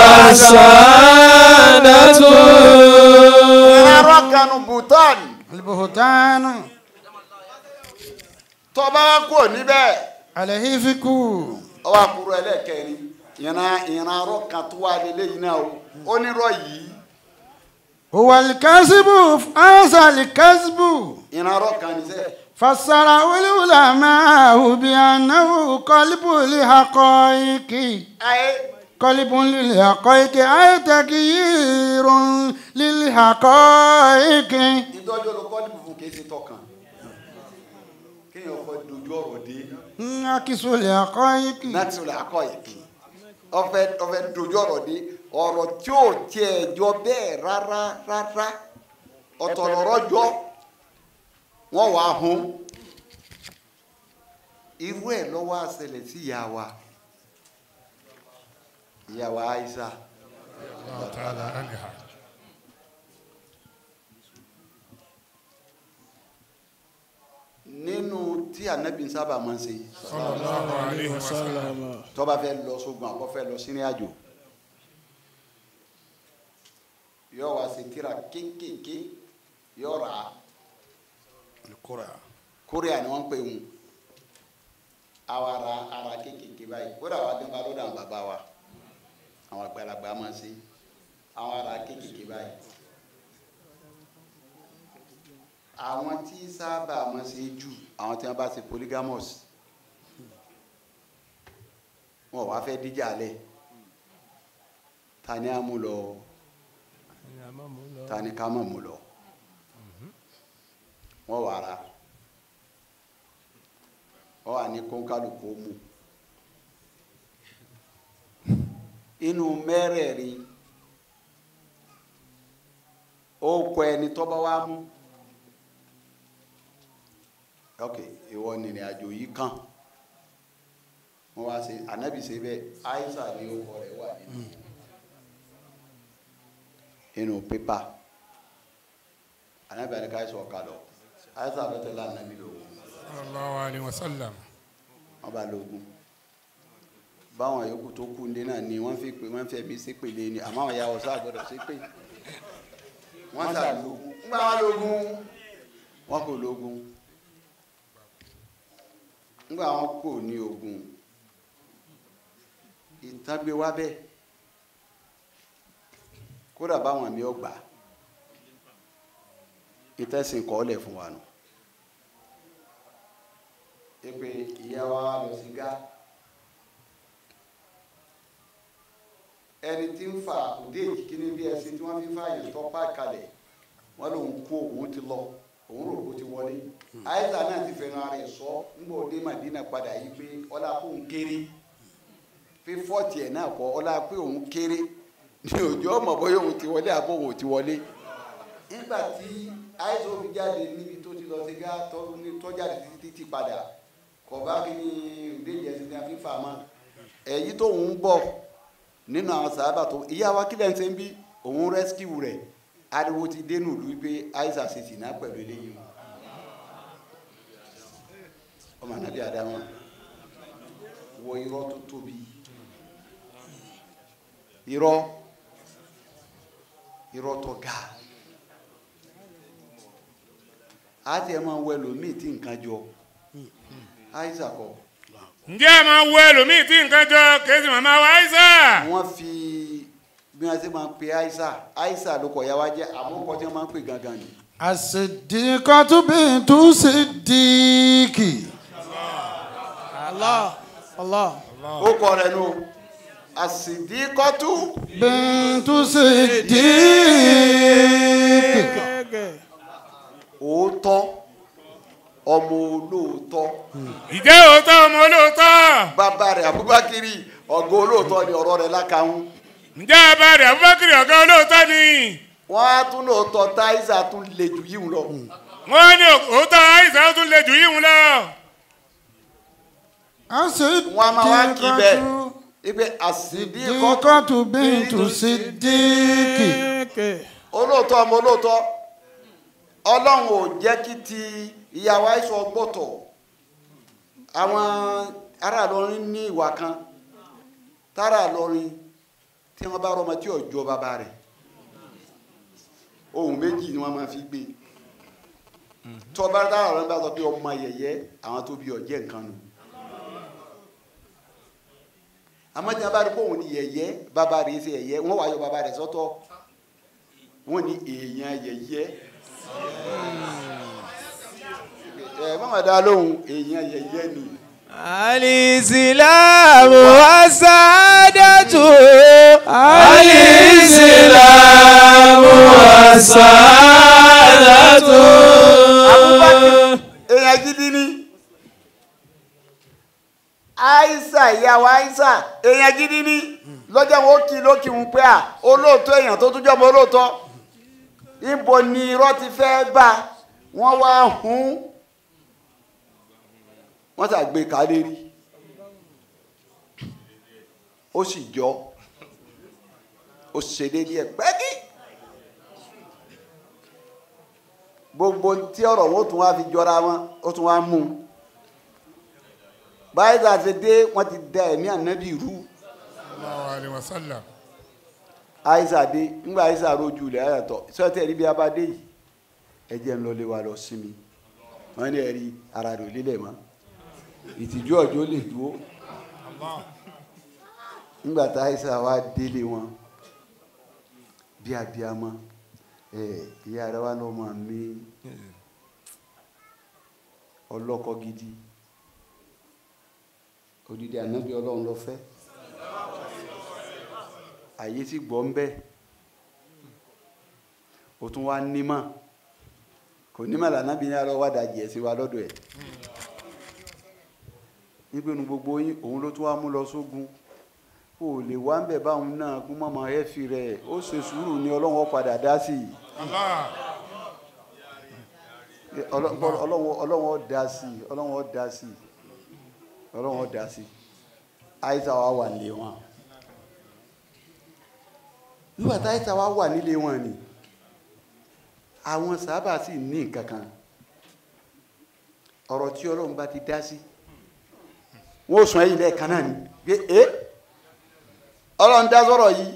والسعادة arọ kanu bhutan البهتان tọba wa kúrò níbẹ̀ الهيفك ọwọ́ àkúrò ẹlẹ́kẹrin ìran ìran arọ kan tó wà lélẹ́yìn náà o onírọ̀ yìí هو الكذب هذا الكذب ìran arọ kan ní sẹ́ فسره العلماء بأنه قلب الحقائق ayé قلب للحقائق أي تغيير للحقائق ìtọ́jú olùkọ́ ní fún kìí ṣe tọkàn kéèyàn fọ dojú ọ̀rọ̀ dé انعكس الحقائق láti rẹ̀ akọ ìkì ọfẹ ọfẹ dojú ọ̀rọ̀ dé ọ̀rọ̀ tí ò tiẹ̀ jọ bẹ́ẹ̀ rárá rárá ọ̀tọ̀ lọ̀rọ̀ jọ wọ́n wà á hun irú ẹ̀ lọ́wọ́ àṣẹlẹ̀ sí ìyá wa ìyá wa Aisha nínú tí anabi ń sábà máa ń ṣe tó bá fẹ́ lọ sógun àbọ̀ fẹ́ lọ sínú àjò yóò wá sí tíra kéńkéńké yóò rà á kórìà ni wọ́n ń pè wọn àwa ara ara kéńkéńké báyìí kódà wà á dẹ́n bá lọ́dọ̀ àwọn bàbá wa àwọn àgbàlagbà máa ṣe àwọn ara kéńkéńké báyìí àwọn tí sábà máa ṣe jù àwọn tí wọ́n bá ṣe polygamous wọn ò wá fẹ́ díjà lẹ̀ ta ni a mú lọ ta ni ká mọ̀ mú lọ wọ́n wà ra wọ́n wà ní kónkálukú mú inú mẹ́rẹ̀ẹ̀rin ó kọ ẹni tó bá wá mú ok ìwọ nìrìn àjò yìí kàn wọ́n wá ṣe ànábì ṣe bẹ́ẹ̀ aisha ni orúkọ rẹ̀ wà nínú inú pépà ànábì àdìka aisha ọ̀ka lọ aisha ló tẹ̀lé ànábì lógún sallallahu alayhi wa sallam. wọ́n bá lógún báwọn yòókù tó kú ndé náà ni wọ́n fi pè wọ́n fẹ́ mi ṣépèlé ni àmọ́ àwọn ìyàwó sáà gbọ́dọ̀ ṣépè wọ́n sà lógún ńgbà wọn lógún wọn kò lógún ńgbà wọn kò ní ogun ìtàgbé wa bẹ́ẹ̀ kódà báwọn mi ò gbà ìtẹ̀sìn kọ́ lẹ̀ fún wa nù èpè ìyá wa lọ sí gá ẹni tí ń fa òde ìkíní bí ẹsìn tí wọ́n fi fààyàn tó pa kalẹ̀ wọ́n lòun kú òun ti lọ òun rò kó ti wọlé àìsàn náà ti fẹ́ràn ara ẹ̀ sọ ńgbà òde màdínà padà yìí pé ọlá kó ń kéré fi fọ́ọ̀tì ẹ̀ náà kọ́ ọlá pé òun kéré ní òjò ọmọ bóyá òun ti wọlé àbó òun ò ti wọlé nígbà tí àìsàn òfin jáde níbi tó ti lọ sí gá tọ́jáde títí ti padà kọba kini òdèjì ẹsìn ní a fi fà má èyí tó ń bọ̀ nínú àwọn sábà tó ìyá wa kílẹ̀ ń ṣe ń bí òun rẹ́síkìwù rẹ̀ ariwo ti dénú ìlú pé aisha ṣe sì ná pẹ̀lú eléyìí o ọmọ anabi adama wọ irọ́ tó tóbi irọ́ irọ́ tó ga àti ẹ̀ máa wọ ẹlòmíì tí nǹkan jọ aisha kọ ǹjẹ́ ẹ máa wo ẹlòmíì tí nǹkan jọ kéésì màmá wa Aisha. wọ́n fi bí wọ́n ṣe máa ń pe aisha aisha ló kọ̀ ya wá jẹ́ àmọ́ kọ́ tí wọ́n máa ń pè gangan ni. الصديقة بنت صديق Allah. Allah. ó kọ rẹ̀ nù àsìdíkọ́tù بنت صديق òótọ́ ọmọ olóòótọ́ ìjẹ́ òótọ́ ọmọ olóòótọ́. bàbá rẹ̀ abubakiri ọ̀gá olóòótọ́ ni ọ̀rọ̀ rẹ̀ lákàáhùn ǹjẹ́ abáàrẹ̀ Abubakar ọ̀gá olóòótọ́ ni. wọ́n á tún lóòótọ́ táìsà tún lè jù yíwù lọ. wọ́n ní òótọ́ Aisha ó tún lè jù yíhun lọ. wọn a máa wá kí bẹ́ẹ̀ ipe àsìdíkọ́ Sidikatu bintu Sidiki. olóòótọ́ ọmọ olóòótọ́ ọlọ́run ò jẹ́ kí ti ìyàwó àìsàn ọgbọ́tọ̀ àwọn ará Ìlọrin ní ìwà kan tára Ìlọrin tí wọ́n bá rọmọ tí ò jọ bàbá rẹ̀ ohun méjì ni wọ́n máa fi gbé tí wọ́n bá tára Ìlọrin bá sọ pé ọmọ yẹ̀yẹ́ àwọn tó bí ọ̀jẹ̀ nǹkan nù àmọ́ tí wọ́n bá rí pé òun ni yẹ̀yẹ́ bàbá rẹ̀ ṣe yẹ̀yẹ́ wọ́n wá yọ bàbá rẹ̀ sọ́tọ̀ wọ́n ní èèyàn yẹ̀yẹ́ ẹ mọ̀mọ́ dá lóhùn èèyàn yẹ̀yẹ́ ni Alìsílámù àsádàtù. Alìsílámù àsádàtù. Abubakar èèyàn gidi ni Aisha ìyàwó Aisha èèyàn gidi ni lọ́jọ́ wọn ó kí lókì ń pẹ́ à olóòótọ́ èèyàn tó tún jọmọ olóòótọ́ ibo ni irọ́ ti fẹ́ bá wọ́n wá hún wọ́n ṣàgbé kálérí ó sì jọ ó ṣe déédéé ẹ̀ pẹ́kí gbogbo tí ọ̀rọ̀ wọn ó tún wá fi jọra wọn ó tún wá mú un báyìí tá a ṣe dé wọ́n ti da ẹ̀mí ànábì rú Allahu alayhi wa sallam. àìsà dé ńgbà àìsà rojú ilẹ̀ ayàtọ̀ sọ́tẹ̀ rí bí a bá dé yìí ẹ jẹ́ ń lọlé wa lọ sí mi wọ́n ní ẹ̀rí ara rẹ̀ ò lélẹ̀ mọ́ ìtìjú ọjọ́ lè dúró ńgbà tá àìsà wa délé wọn bí abiyamọ ẹ ìyá rẹ wa lọ́mọ mi ọlọ́kọ gidi odidi ànábì ọlọ́run lọ fẹ́ àyè tí gbọ́ ń bẹ́ o tún wá nímọ̀ kò nímọ̀ lànà bí ní alọ́ wá dajì ẹ̀ sí wa lọ́dọ̀ ẹ̀ nígbẹ́nu gbogbo yín òun ló tún wá mú lọ sógun kò lè wá ń bẹ̀ báwọn náà kún mọ́mọ́ ẹ̀ fi rẹ̀ ó ṣe sùúrù ní ọlọ́run ó padà dá sí i Allah. Ọlọ́- ọlọ́run ọlọ́run ó dá sí i ọlọ́run ó dá sí i ọlọ́run ó dá sí i àìsàn wa wà nílé wọn nígbà tá àìsàn wa wà nílé wọn ni àwọn sábà sì ní nǹkan kan ọ̀rọ̀ tí ọlọ́run bá ti dá sí wọn ò sùn ẹ̀yìn lẹ́ẹ̀kan náà ni pé ẹ́ ọlọ́run dá sọ̀rọ̀ yìí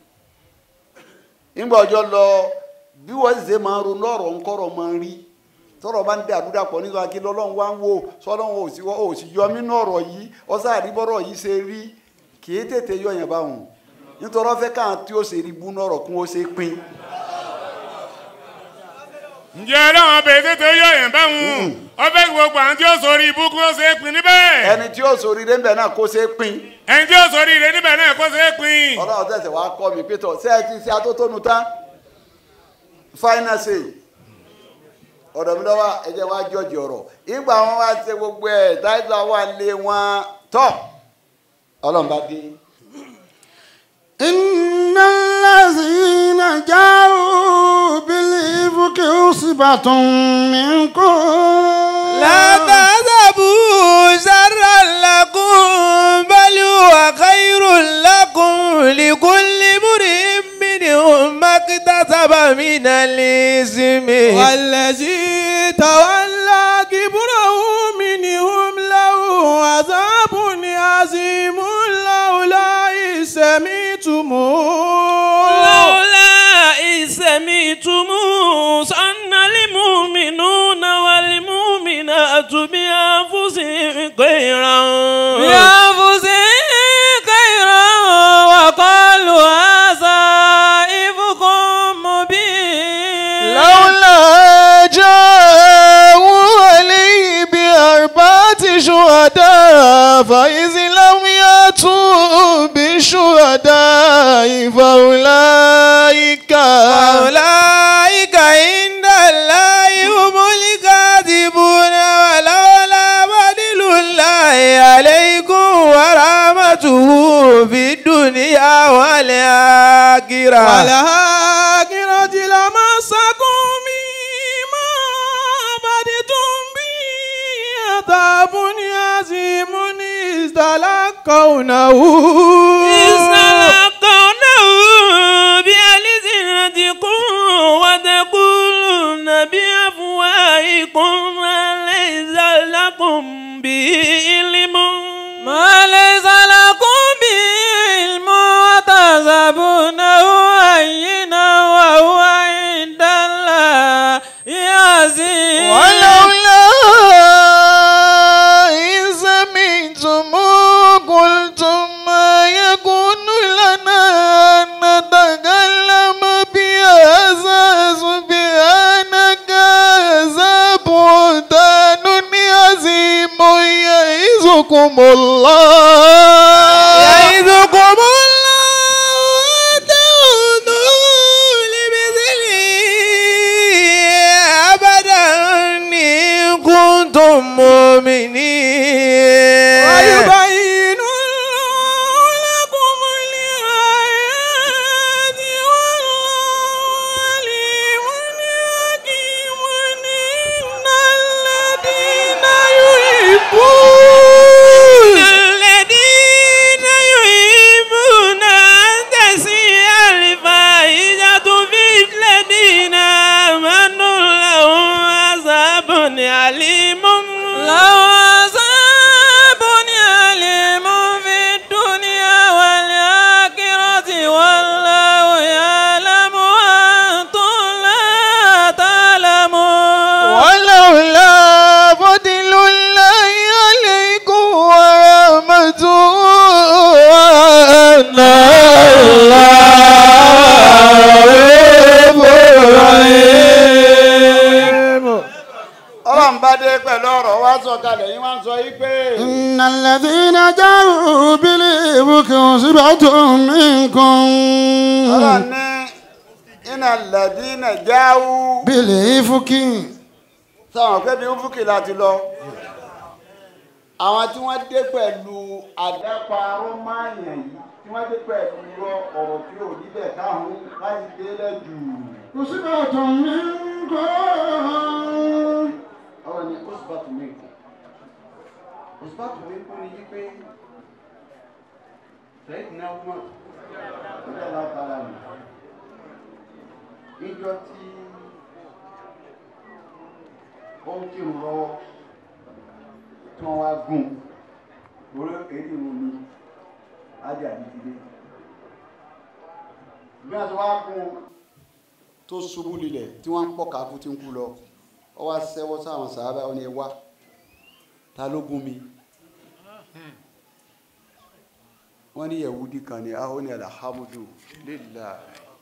nígbà ọjọ́ lọ bí wọ́n ṣe máa ń ronú ọ̀rọ̀ ńkọ́rọ̀ máa ń rí tọ́rọ̀ bá ń dẹ àdúrà pọ̀ nígbà kí lọ́lọ́run wá ń wò sọ́lọ́run ò sí ò sì yọ mí náà ọ̀rọ̀ yìí ọ̀sá àdìbọ́rọ̀ yìí ṣe rí kì í tètè yọ yẹn báwọn nítorí wọ́n fẹ́ káwọn tí ó ṣe rí bú náà ọ̀rọ̀ kún ó ṣe pín ǹjẹ́ ọlọ́run ọbẹ̀ tètè yọ yẹn báwọn ọbẹ̀ gbogbo àwọn tí ó sọrí ibú kó ṣe é pin níbẹ̀ ẹni tí ó sòrí rẹ̀ ń bẹ̀ náà kó ṣe pín ẹni tí ó sọrí ire níbẹ̀ náà kó ṣe é pin. ọlọ́run tẹ̀sẹ̀ wá kọ́ mi pé tọ̀ ṣé ẹ ti ṣe atótónu tán final say ọ̀dọ̀ mi lọ́wọ́ ẹ jẹ́ wá jọ́ọ̀jì ọ̀rọ̀ ìgbà wọn wá ṣe gbogbo ẹ̀ táìsà wà lé wọn tọ̀ ọlọ́run bá dé. إن الذين جاءوا بالإفك عصبة منكم لا تحسبوا شرا لكم بل هو خير لكم لكل امرئ منهم ما اكتسب من الإثم والذي تولى كبره منهم له عذاب عظيم لولا إذ سمعتموه لولا إذ سمعتموه ظن المؤمنون والمؤمنات بأنفسهم خيرا بأنفسهم خيرا وقالوا هذا إفك مبين لولا جاءوا عليه بأربعة شهداء فإذ لم يأتوا بالشهداء فأولئك فأولئك تلقونه استلقونه بألسنتكم وتقولون بأفواهكم ما ليس لكم به علم ما ليس لكم به علم وتحسبونه هينا وهو عند الله عظيم ولولا إن سمعتم قلتم ما يكون لنا أن نتكلم بهذا سبحانك هذا بهتان عظيم يعظكم الله يعظكم الله تعودوا لمثله أبدا إن كنتم مؤمنين ويبين الله لكم الآيات والله عليم حكيم إن الذين يحبون الذين يحبون أن تسيء الفاحشة في الذين آمنوا لهم عذاب أليم لو عذاب أليم في الدنيا والآخرة والله يعلم وأنتم لا تعلمون ولولا فضل الله عليكم ورحمته وأن الله ọlọ́run bá dé pẹ̀lú ọ̀rọ̀ wá sọ kalẹ̀ yín wá ń sọ yí pé إن الذين جاءوا بالإفك عصبة منكم ọlọ́run ní iná lẹ́dínà jáwú بالإفك sáwọn pé bí ń fúkì láti lọ àwọn tí wọ́n dé pẹ̀lú àdáparọ́ máàyàn yìí tí wọ́n dé pẹ̀lú irọ́ ọ̀rọ̀ tí ò níbẹ̀ káwọn láti délẹ̀ jù عصبة منكم ọ̀rọ̀ ni osùbàtù mẹ́kù osùbàtù mẹ́kù ni yí pé sẹ́yìn náà wọ́n ọjọ́ látara mi níjọ tí ó ń kírun lọ́wọ́ tí wọ́n wá gùn lórí èdè wọn ni ájà dídílé bí wọ́n ti wá gùn tó ṣubú lulẹ̀ tí wọ́n ń pọ̀ káfú tí ń kú lọ ọ wá sẹ́wọ́ sáwọn sàábà ọ ní ẹ wá ta ló gún mi wọ́n ní yẹ̀wúdí kan ní ahọ́ ní alhamdu lillah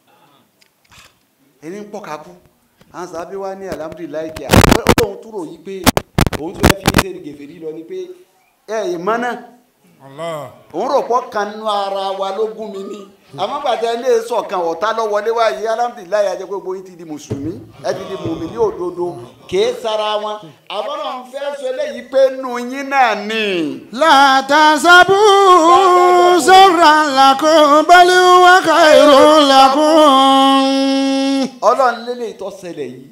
ẹni ń pọ̀ kákú àwọn sàábà wá ní alhamdulilayi kí a òun túrò yí pé òun tó fẹ́ fi ṣe gèfèrí lọ ni pé ẹ ìmọ̀ náà Allah. òun rò pọ̀ kan nú ara wa ló gún mi ní àmọ́ gbàtẹ́ ilé sọ̀kan ọ̀tá lọ wọlé wá yìí alhamdulilayi ajẹ́ pé gbogbo yín ti di mùsùlùmí ẹ ti di mùmí ní òdodo kèé sara wọn àbọ̀nà ń fẹ́ sọ eléyìí pé nù yín náà ni. لا تحسبوا شرا لكم بل هو خير لكم ọlọ́run lélẹ̀ ìtọ́ ṣẹlẹ̀ yìí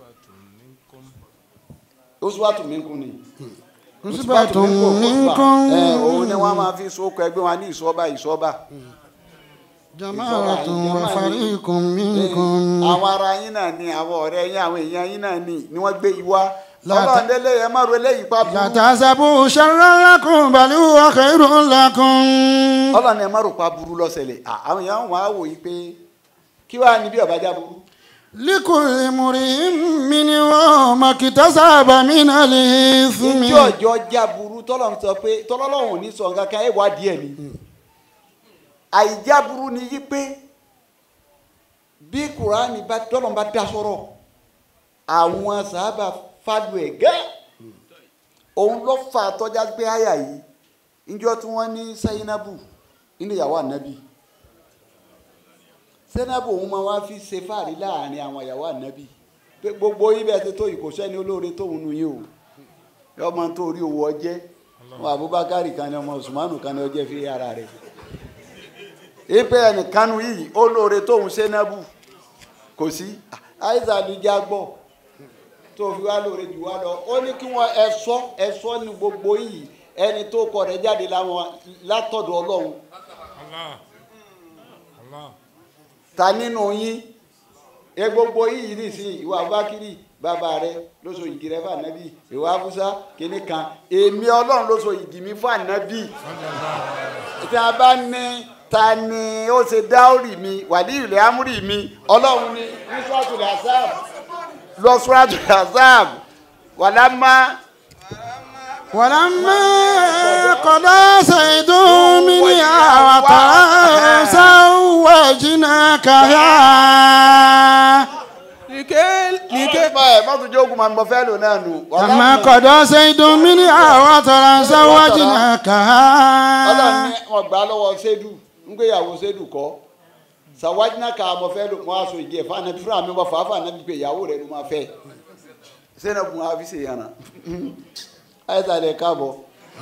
oṣuwàtò mi kún ni عصبة ẹ منكم òun ni wọ́n máa fi sókò ẹgbẹ́ wọn ní ìsọ́ba ìsọ́ba جماعة وفريق منكم àwọn ara yín náà ni àwọn ọ̀rẹ́ yín àwọn èèyàn yín náà ni ni wọ́n gbé ìwá Láta- ọlọ́run lélẹ̀ ẹ má ro eléyìí pa لا burú تحسبوا شرا لكم بل هو خير لكم ọlọ́run ẹ má rò pa burú lọ́sẹ̀lẹ̀ À, àwọn èèyàn wọn á wò yí pé kí wàá níbi ọ̀bájá burú لكل امرئ منهم ما اكتسب من الإثم ìjọ ọjọ́ já burú tọ́lọ́run sọ pé tọ́lọ́run ò ní sọ nǹkan kan ẹ̀ wá díẹ̀ ni àìjá burú ni yí pé bí kùránì bá tọ́lọ́run bá dá sọ̀rọ̀ àwọn sábà fàlù ẹ̀ gẹ́ òun ló fà tọ́já pé àyà yìí níjọ́ tí wọ́n ní sayinabu nínú ìyàwó ànábì sayinabu òun máa wá fi ṣe fàárí láàrin àwọn ìyàwó ànábì pé gbogbo ibẹ̀ ti tó yìí kò sẹ́ni olóore tóun nu yín o ọmọ tó rí owó ọjẹ́ ọmọ abubakar kan ní ọmọ usmanu kan ní ọjẹ́ fi ara rẹ̀ ipe ẹnìkanu yìí olóore tóun sayinabu kò sí àìsàn àdújá gbọ́ tó fi wá lóore jù wá lọ ó ní kí wọ́n ẹ̀sọ́ ẹ̀sọ́ ní gbogbo yìí ẹni tó kọ rẹ̀ jáde láwọn látọ̀dọ̀ ọlọ́run Allah. Allah. ta nínú yín ẹ gbogbo yìí nìsín ìwà abákírì bàbá rẹ ló so igi rẹ fún ànábì ìwà abúsá kìíní kan èmi ọlọ́run ló so igi mi fún ànábì tí a bá ní ta ni ó ṣe dáórì mi wàlíì ilẹ̀ amúrì mi ọlọ́run ní ní suratul Ahzab lọ suratul Ahzab wàlámà ولما قضى زيد منها وطرا زوجناكها Nìkẹ́ nìkẹ́. ẹ mọ́tò jókòó máa ń bọ fẹ́ lò náà nù. لما قضى زيد منها وطرا ọlọ́run زوجناكها ní wọn gbà á lọ́wọ́ sédù ń gbéyàwó sédù kọ́ sàwájúná ká mọ fẹ́ lò mọ́ aṣọ ìdí ẹ̀ fáwọn ẹbí fúnra mi wọ́n fà á fáwọn ẹbí pé ìyàwó rẹ̀ ló máa fẹ́ sẹ́nà bùn á fi ṣe yànnà àìsàn lè káàbọ̀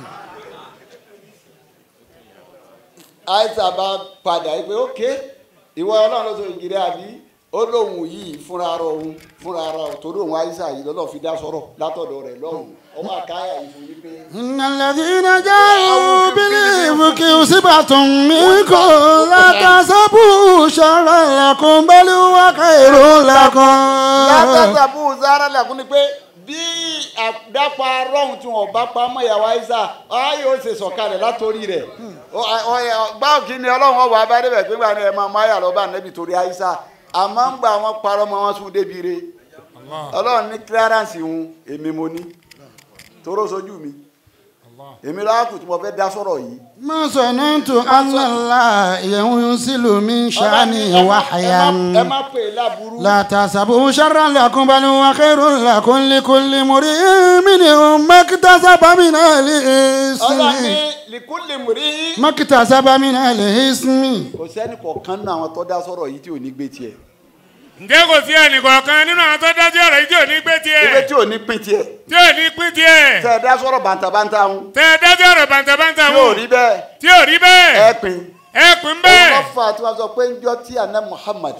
àìsàn bá padà yìí pé ókè ìwọ ọlọ́run ló sọ ìgìrì àbí ó lóun yìí fúnra ara òun fúnra ara òun torí òun àìsàn yìí lọ́lọ́ fi dá sọ̀rọ̀ látọ̀dọ̀ rẹ̀ lọ́hùn ọwọ́ àkáyà yìí fún yín pé. إن الذين جاءوا بالإفك عصبة منكم لا تحسبوا شرا لكم بل هو خير لكم látàtàbù zara lẹ́kùn ni pé bí àdápa rọ́hùn tí wọ́n bá pa mọ́ ìyàwó àìsà ayé ó ṣe sọ̀kalẹ̀ látòrí rẹ̀ báwo kí ni ọlọ́run ọba abẹ́rẹ́ pé gbà ní ẹ̀ máa máyà lọ́ba nẹ́bi torí àìsà àmọ́ ń gbà wọ́n parọ́ mọ́ wọn sún débi re Allah. ọlọ́run ní clearance ń èmi mo ní toró sojú mi Allah. èmi lọ́wọ́ kù tí mo fẹ́ dá sọ̀rọ̀ yìí. ما ظننت أن الله ينزل من شأنه ẹ وحيا má pè é láburú. لا تحسبوا شرا لكم بل هو خير لكم لكل امرئ منهم ما اكتسب من ọlọ́run الإثم ní likuli muri. ما اكتسب من الإثم kò sẹ́ni kọ̀ọ̀kan nínú àwọn tó dá sọ̀rọ̀ yìí tí ò ní gbé tiẹ̀. ǹjẹ́ kò sí ẹnìkọ̀ọ̀kan nínú àwọn tó dájú ọ̀rọ̀ yìí tí ò ní gbé ewé tiẹ̀ tí ò ní pín tiẹ̀. tí ò ní pín tiẹ̀ tẹ ẹ dá sọ̀rọ̀ bàǹtàbàǹtà ń. tẹ ẹ dájú ọ̀rọ̀ bàǹtàbàǹtà tí wò ò rí bẹ́ẹ̀ tí ò rí bẹ́ẹ̀ ẹ pín. ẹ pín òun bẹ́ẹ̀. lọ fà tí wọ́n sọ pé ń jọ tí àná Muhammad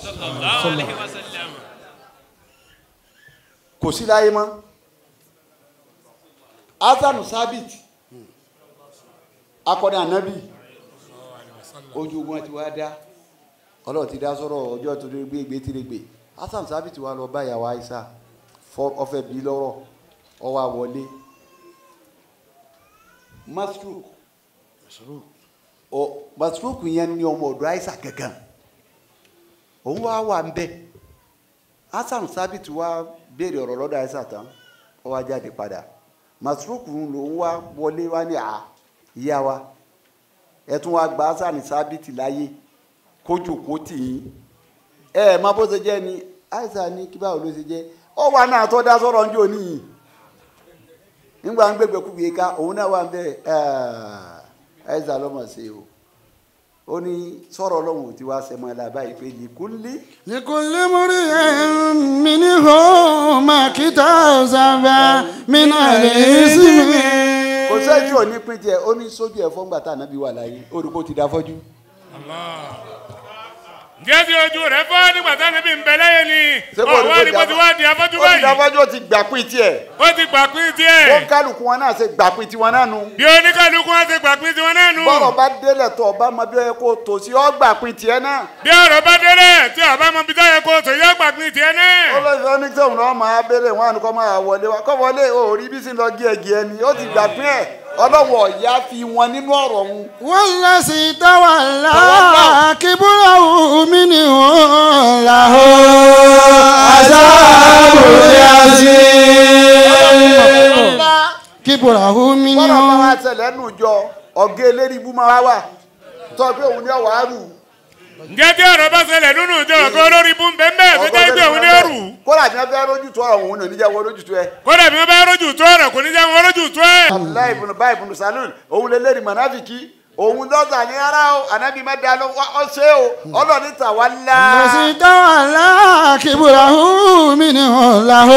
kò sí láyé mọ́. Hasanu Sabit akọni anabi ojú ogun ti wá dá ọlọ́run ti dá sọ̀rọ̀ ọjọ́ tó lè gbé gbé tí lè gbé Hasanu Sabit wá lọ bá ìyàwó Aisha fọ ọfẹ bí lọ́rọ̀ ọwọ́ àwọlé Masruk ọ Masruk yẹn ní ọmọ ọ̀dọ̀ Aisha gangan òun wá wà ń bẹ Hasanu Sabit wá béèrè ọ̀rọ̀ lọ́dọ̀ Aisha tán ó wá jáde padà Masruk lòun wá wọlé wá ní à ìyá wa ẹ tún wá gba Hasanu Sabit láyé kójú kó tì yín ẹ ẹ má bó ṣe jẹ́ ni Aisha ní kí báwo ló ṣe jẹ́ ọ wà náà tó dá sọ̀rọ̀ ń jò níyìn nígbà ń gbégbé kúbi ká òun náà wà ń bẹ Aisha lọ́mọ sí o ó ní sọ̀rọ̀ ọlọ́run ò ti wá sẹ́mọ́ ẹ̀ lábáyé pé lìkúnlé لكل امرئ منهم ما اكتسب من الإثم kò sẹ́yìn ò ní pín tiẹ̀ ó ní sójú ẹ̀ fọ́ngbà tá ànábì wà láyé orúkọ ti dá fọ́jú. ǹjẹ́ tí ojú rẹ̀ fọ́ nígbà táwọn ẹbí ń bẹ lẹ́yìn ni Ṣé kò rí ọ̀wọ́ ni kó kò ti wá di afọ́jú ó ti dá báyìí fọ́jú ó ti gbà pín tiẹ̀ ó ti gbà pín ó tiẹ̀ kálukú wọn náà ṣe gbà pín tiwọn náà nu. bí oníkàlùkù wọn ti gbà pín tiwọn náà nù bọ́rọ̀ bá délẹ̀ tó ọba mọ bí ó yẹ kó tò sí ọ́ gbà pín tiẹ̀ náà. bí ọ̀rọ̀ bá délẹ̀ tí ọba mọ bí táyà kó tó yẹ gbà pín tiẹ̀ náà olóyè ní sẹ́wọ̀n náà máa béèrè wọn àni kọ́ máa wọlé wa kọ́ wọlé o rí bí sí lọ gí ẹgì ẹni ó ti gbà pín ẹ̀ ọlọ́wọ̀ ọ̀yá fi wọn nínú ọ̀rọ̀ wọn. والذي تولى كبره منهم له عذاب عظيم كبره bọ́rọ̀ bá منهم wa ṣẹlẹ̀ nù jọ ọ̀gá eléri ibú máa wà tọ́ pé òun ní ọ̀wá rù. ǹjẹ́ tí ọ̀rọ̀ bá ṣẹlẹ̀ nínú ìjọ ọ̀gá olórí bú ń bẹ́ ń bẹ́ẹ̀ tó jẹ́ pé òun ní ẹrù kódà tí wọ́n fẹ́ rójú tó ọ̀rọ̀ òun ní oníjà wọ́n rójú tó ẹ. kódà bí wọ́n bá rójú tó ọ̀rọ̀ kò ní jẹ́ wọn rójú tó ẹ̀. abdullahi ibùnú báyìí ibùnú salul òun lè lérí mọ̀nàfìkì òun lọ́sà ní ara o ànábì má dá ló ọ ṣe o ọlọ́ọ̀ni tà wá lá. الذي تولى كبره منهم له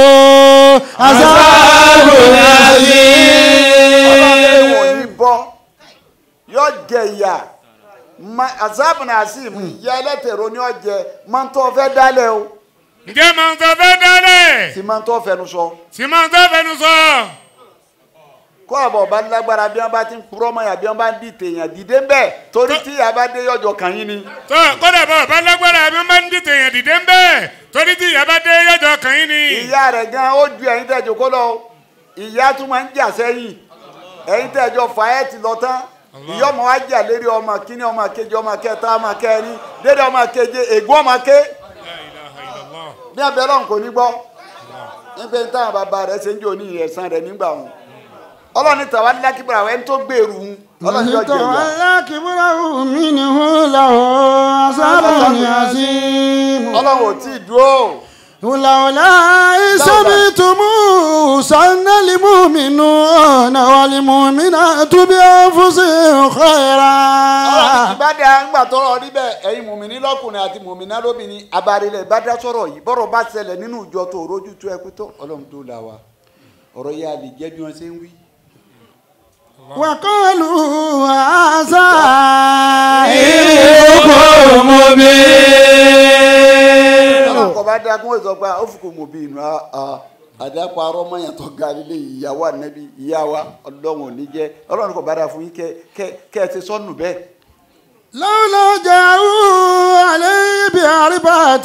عذاب عظيم ọlọ́ọ̀ni wọ̀n ní bọ́ yọ jẹ ìyà azabu nasim ìyá ẹlẹ́tẹ̀rọ ni ọ jẹ máa ń tọ́ fẹ́ dálẹ̀ o ǹjẹ́ màá tó fẹ́ dálẹ̀ sì máa ń tọ́ fẹnu sọ sì máa tó fẹnu sọ kó àbọ̀ bá lágbára bí wọ́n bá ti ń purọ́ mọ́ yà bí wọ́n bá ń di tèèyàn dìde ń bẹ̀ torí tí yà bá dé yọjọ kàn yín ni. tó kódà bọ̀ bá lágbára bí wọ́n bá ń dìtẹ̀ yẹn dìde ń bẹ́ẹ̀ torí tí ìyá bá dé yọjọ kàn yín ni. ìyá rẹ̀ gan ó ju ẹ̀yin tẹ̀jọ́ kó lọ ìyá tún máa ń jà sẹ́yìn ẹ̀yin tẹ̀jọ́ fà ẹ́ ti lọ tán ìyá ọmọ wa jà lérí ọmọ kíní ọmọ kejì ọmọ kẹta ọmọ kẹrin dédé ọmọ keje ègún ọmọ ké La ilaha illallah. bí abẹ́ lọ́hùn kò ní gbọ́ nígbà tí táwọn bàbá rẹ̀ ṣe ń jò ní ẹ̀san rẹ̀ nígbà wọn ọlọ́ni tàwa lákìbọ̀rọ̀ àwọn ẹni tó gbèrú un ọlọ́ni yóò jẹ ìyá تولى كبره منه له عذاب عظيم ọlọ́run ò tí ì dúró ولولا إذ سمعتموه سن المؤمنون والمؤمنات بأنفسهم ọlọ́ni خيرا ìbádà ńgbà tọrọ rí bẹ́ẹ̀ ẹ̀yin mùmíní lọ́kùnrin àti mùmíná lóbìnrin abarilẹ̀ ìbádà sọ̀rọ̀ yìí bọ́rọ̀ bá ṣẹlẹ̀ nínú ìjọ tó rojú tó ẹkú tó ọlọ́run tó là wá ọ̀rọ̀ yẹn a lè jẹ́ bí wọ́n ṣe ń wí. وقالوا هذا إفك مبين ọlọ́run kọ́ bá dá kún ìsọ pé ó fi kò mọ̀ bí inú àdàpọ̀ arọ́ mọ́yàn tó ga lílé ìyàwó ànẹ́bí ìyá wa ọlọ́run ò ní jẹ́ ọlọ́run kọ́ bá dá fún yín kẹ́ kẹ́- kẹ́ ẹ ti sọ́nù bẹ́ẹ̀. لولا جاءوا عليه بأربعة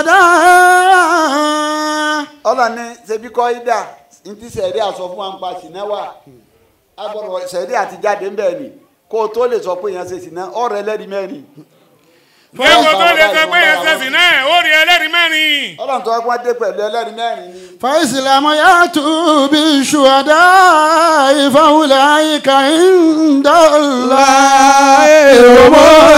شهداء ọlọ́ni ṣebí kọ́ ida ntí sẹ̀rí àsọ fún wa ń pa sínú wa agbọ́dọ̀ sẹ̀rí àti jáde ń bẹ̀ ni kó o tó lè sọ pé yẹn ṣe sínú ọ̀rẹ́ ẹlẹ́rìí mẹ́rin. lẹ́kọ̀ọ́ tó lè sọ pé yẹn sẹ́sìn náà ó rí ẹlẹ́rìí mẹ́rin. ọlọ́run tó wá pọ́n dé pẹ̀lú ẹlẹ́rìí mẹ́rin ni. فإسلام يأتوا بالشهداء فأولئك عند الله هم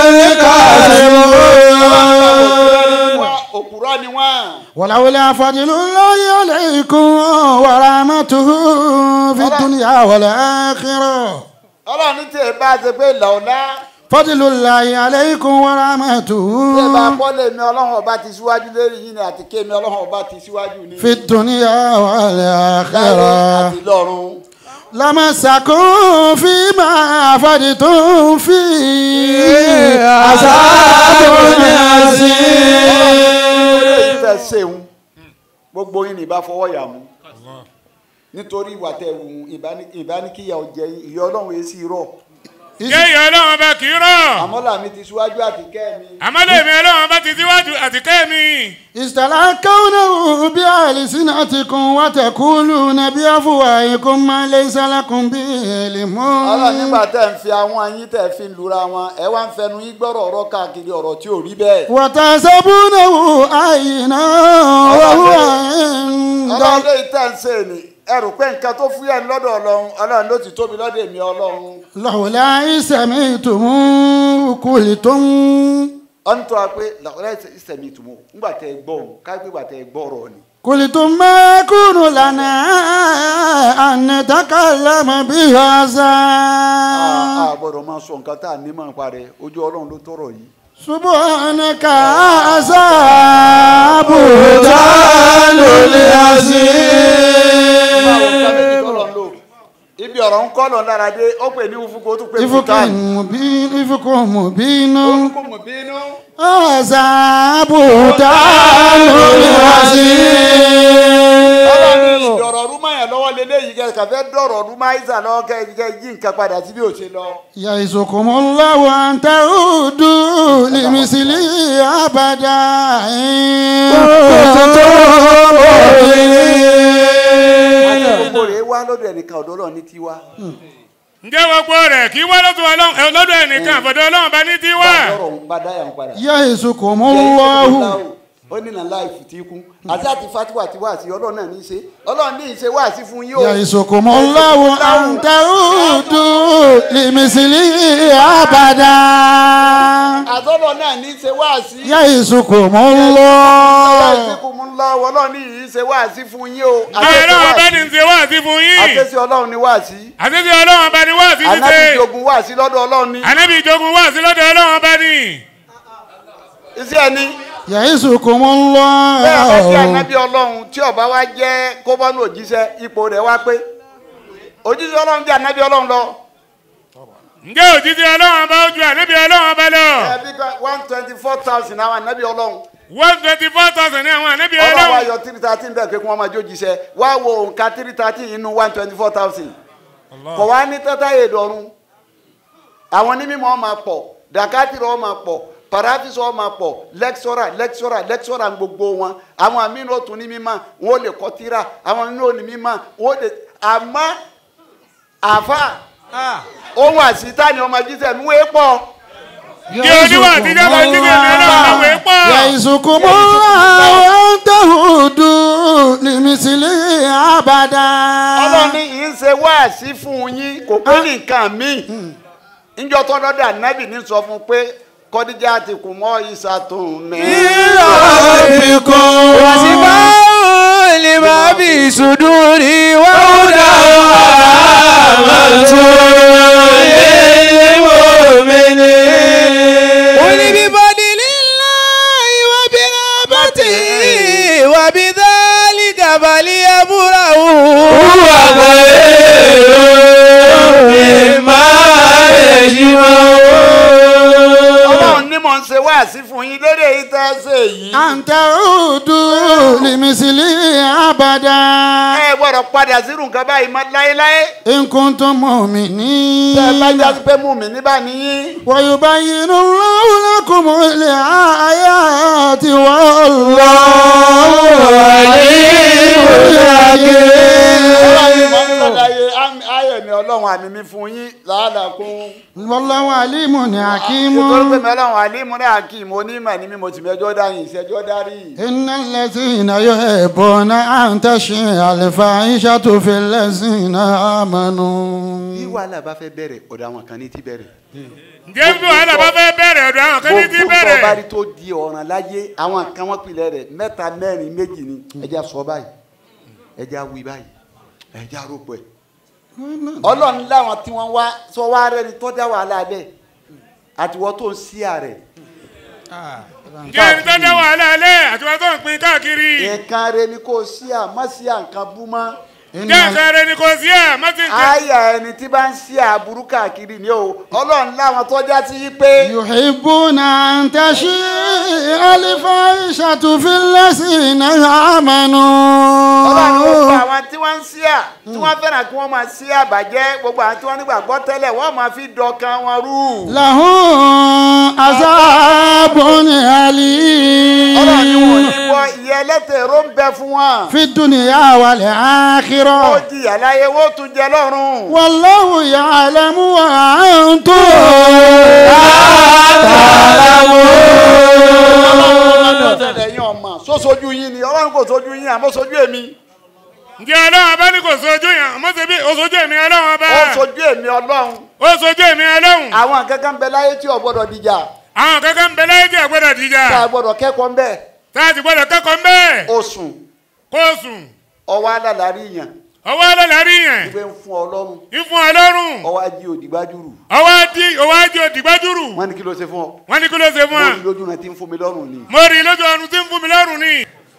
الكاذبون Wá, òpùrọ́ ni wọ́n. ولولا فضل الله عليكم ورحمته في الدنيا والآخرة ọlọ́run ní tí ẹ bá ṣe pé lọ́ọ̀lá فضل الله عليكم tí ẹ bá ورحمته pọ́lẹ̀ mi ọlọ́run ọba ti síwájú lérí yín ni àti kémi ọlọ́run ọba ti síwájú ní. في الدنيا láyé والآخرة àti lọ́run. لمسكم فيما أفدتم فيه عذاب عظيم olóyè fẹ́ ṣeun gbogbo yín ní ìbá fọwọ́ yà mú nítorí ìwà tẹ wù ú ìbánikíyà ọ̀jẹ̀ ìyá ọlọ́run èsì rọ̀ kéèyàn ọlọ́run bá kì í rọ̀. àmọ́ làmì ti síwájú àti kẹ́ mi. àmọ́ lèmi ọlọ́run bá ti síwájú àti kẹ́mi. استلقونه بألسنتكم وتقولون بأفواهكم ما ليس لكم به علم ọlọ́run nígbà tẹ̀ ń fi àwọn ayín tẹ̀ fi ń lura wọn ẹ wá ń fẹnu yín gbọ́rọ̀ ọ̀rọ̀ káàkiri ọ̀rọ̀ tí ò rí bẹ́ẹ̀. وتحسبونه هينا وهو عند ọlọ́run lè tẹ̀ ń ṣe ni ẹrù pé nǹkan tó fúyẹ́ ní lọ́dọ̀ ọlọ́run ọlọ́run ló ti tóbi lọ́dọ̀ èmi ọlọ́run. لولا إذ سمعتموه قلتم ọ̀n tó a pé làkúrẹ́ ìsẹ̀mí ìtumọ̀ ńgbà tẹ gbọ́ òun káyọ̀ pé ìgbà tẹ gbọ́ ọ̀rọ̀ ni. قلتم ما يكون لنا أن نتكلم بهذا a gbọ́dọ̀ máa sọ nǹkan tá a ní máa parẹ́ ojú ọlọ́run ló tọrọ yìí. سبحانك هذا بهتان عظيم ibi ọ̀rọ̀ ń kọ́ lọ lára dé ó pè ní ufuko ó tún pè ní إفك futan. مبين إفك مبين orúkọ mọ̀ bínú. هذا بهتان عظيم ìdọ̀rọ̀ rúmọ̀ yẹn lọ́wọ́ lélẹ́yìí kẹ́ kàfẹ́ dọ̀rọ̀ rúmọ̀ àìsà lọ́wọ́ kẹ́ kẹ́ yí nǹkan padà sí bí ó ṣe lọ. يعظكم الله أن تعودوا لمثله أبدا إن كنتم àti مؤمنين gbogbo rẹ̀ wá lọ́dọ̀ ẹnìkan ọ̀dọ́ ọlọ́run ní tiwa. ǹjẹ́ gbogbo rẹ̀ kí wá lọ́dọ̀ ọlọ́run lọ́dọ̀ ẹnìkan àfọ̀dọ̀ ọlọ́run bá ní tí wá. lọ́rọ̀ ń padà yà ń padà. يعظكم الله ó ní nà láì fìtí kú àti àti fatiwa ti wá sí ọlọ́run náà ní í ṣe ọlọ́run ní í ṣe wá sí fún yín o. يعظكم الله أن تعودوا لمثله أبدا àtọ́lọ́ náà ní í ṣe wá sí. يعظكم الله ìsìnkú mú lọ ọlọ́run ní í ṣe wá sí fún yín o. àwọn ọlọ́run bá ní ṣe wá sí fún yín. àtẹ́sí ọlọ́run ní wá sí. àtẹ́sí ọlọ́run bá ní wá sí ànábì ṣíṣe. jogun wá sí lọ́dọ̀ ọlọ́run ní. ànábì ìjogun wá sí lọ́dọ̀ ọlọ́run bá ní. iṣẹ́ ẹni يعظكم bẹ́ẹ̀ bá jẹ́ الله ànábì ọlọ́run tí ọba wa jẹ́ kóbọ́nù òjíṣẹ́ ipò rẹ̀ wá pé òjíṣẹ́ ọlọ́run jẹ́ ànábì ọlọ́run lọ. ǹjẹ́ òjijì ọlọ́run bá ojú ànábì ọlọ́run bá lọ. ẹbí one twenty four thousand àwọn ànábì ọlọ́run one twenty four thousand ní àwọn ànábì ọlọ́run wa ọlọ́run. yọ three thirteen bẹ́ẹ̀ pé kí wọ́n máa jó jíṣẹ́ wá wo nǹka three thirteen inú one twenty four thousand kò wá ní tẹ́tàyè dọ̀run àwọn onímọ̀ máa pọ̀ dàkátìrọ̀ máa pọ̀ parafisọ̀ máa pọ̀ lẹ́kṣọ́rà lẹ́kṣọ́rà lẹ́kṣọ́rà gbogbo wọn àwọn àmínú òtún ní mímọ́ wọn ò lè kọ́ tíra àwọn àmínú òní mímọ́ wọn ò lè àmọ́ àfa ohun àṣìta ni ọmọ jíṣẹ́ mi wé pọ̀ kí oníwà àtijọ́ kan jíjẹ́ mi ọlọ́run àwọn èèpọ̀. يعزكم الله أن تهدوا لمثله أبدا ọlọ́run ní yìí ń ṣe wáàsí fún yín kò pé nìkan míì níjọ́ tó lọ́dọ̀ ànábì ní sọ fún pé kọ́díjà ti kù mọ́ ìsàtún mi. وشفاء لما في صدور وهدى ورحمة للمؤمنين قل بفضل الله وبرحمته وبذلك فليفرحوا هو خير مما يجمعون ọlọ́run ní mò ń ṣe wáàsí fún yín lórí èyí tẹ́ ẹ ṣe yìí. أن تعودوا لمثله أبدا ẹ gbọ́dọ̀ padà sírù nǹkan báyìí mọ́ láéláé. إن كنتم مؤمنين tẹ́ ẹ bá jáde pé mú mi níbà níyí. ويبين الله لكم الآيات والله عليم ọlọ́run mọ̀ ń حكيم sọ̀dọ̀ ayé ayé mi ọlọ́run àmì mi fún yín làálàkún. والله عليم حكيم nítorí pé mi ọlọ́run àlímú ní àkìm onímọ̀ ní mi mo ti mẹjọ́ dáyìn ìṣẹ́jọ́ dárí. إن الذين يحبون أن تشيع الفاحشة في الذين bí آمنوا wàhálà bá fẹ́ bẹ̀rẹ̀ ọ̀dọ̀ àwọn kan ní ti bẹ̀rẹ̀. ǹjẹ́ bí wàhálà bá fẹ́ bẹ̀rẹ̀ ọ̀dọ̀ àwọn kan ní ti gbogbo bẹ̀rẹ̀. ọba rí tó di ọ̀ràn láyé àwọn kan wọ́n pilẹ̀ rẹ̀ mẹ́ta mẹ́rin méjì ni ẹja sọ báyìí ẹja wí báyìí ẹja rògbò ẹ̀. ọlọ́run láwọn tí wọ́n wá sọ wá rẹ̀ ni tọ́jà wàhálà bẹ́ẹ̀ àtiwọ́ tó ń sí ààrẹ. ǹjẹ́ ẹni tó dá wàhálà alẹ́ àti wọn tó ń pin káàkiri. nǹkan rẹ ni kò sí à má sí à nǹkan bú mọ́. إن ǹjẹ́ nǹkan rẹ ni kò sí ẹ̀ má ti ń tẹ̀. àyà ẹni tí bá ń sí àbúrú káàkiri ni o ọlọ́run láwọn tọ́jà sí yí pé يحبون أن تشيع الفاحشة في الذين ọlọ́run gbogbo آمنوا àwọn tí wọ́n ń sí à tí wọ́n fẹ́ràn kí wọ́n máa sí àbàjẹ́ gbogbo àwọn tí wọ́n nígbàgbọ́ tẹ́lẹ̀ wọ́n máa fi dọ̀kan wọn rú. لهم عذاب ọlọ́run ni wọ́n أليم ní gbọ́ ìyẹ́ ẹlẹ́tẹ̀ ró ń bẹ fún wọn. في الدنيا ó والآخرة jìyà láyé wọ́n tún jẹ lọ́rùn. والله يعلم وأنتم لا تعلمون ẹ̀yin ọmọ sósojú yín ni ọlọ́run kò sojú yín àmọ́ sojú èmi. ǹjẹ́ ọlọ́run bá ní kò sojú yẹn àmọ́ ṣe bí o sojú èmi ọlọ́run bá. ó sojú èmi ọlọ́run. o sojú èmi ọlọ́run. àwọn kankan bẹ láyé tí ò gbọ́dọ̀ dìjà àwọn kankan ń bẹ láyé tí a gbọ́dọ̀ dìjà. tá a gbọ́dọ̀ kẹ́kọ̀ọ́ ń bẹ̀. tá a ti gbọ́dọ̀ kẹ́kọ̀ọ́ ń bẹ́ẹ̀. ó sùn kó o sùn. ọwọ́ alálàárí yàn ọwọ́ alálàárí yẹn. ìgbé ń fún ọlọ́run ìfún ọlọ́run. ọwọ́ ají òdìgbájúrù ọwọ́ adi ọwọ́ adi òdìgbàjúrù. wọ́n ní kí ló ṣe fún ọ. wọ́n ní kí ló ṣe fún mo wa. rí lójú náà tí ń fún mi lọ́rùn ni. mo rí i lójú ọ̀run tí ń fún mi lọ́rùn ni.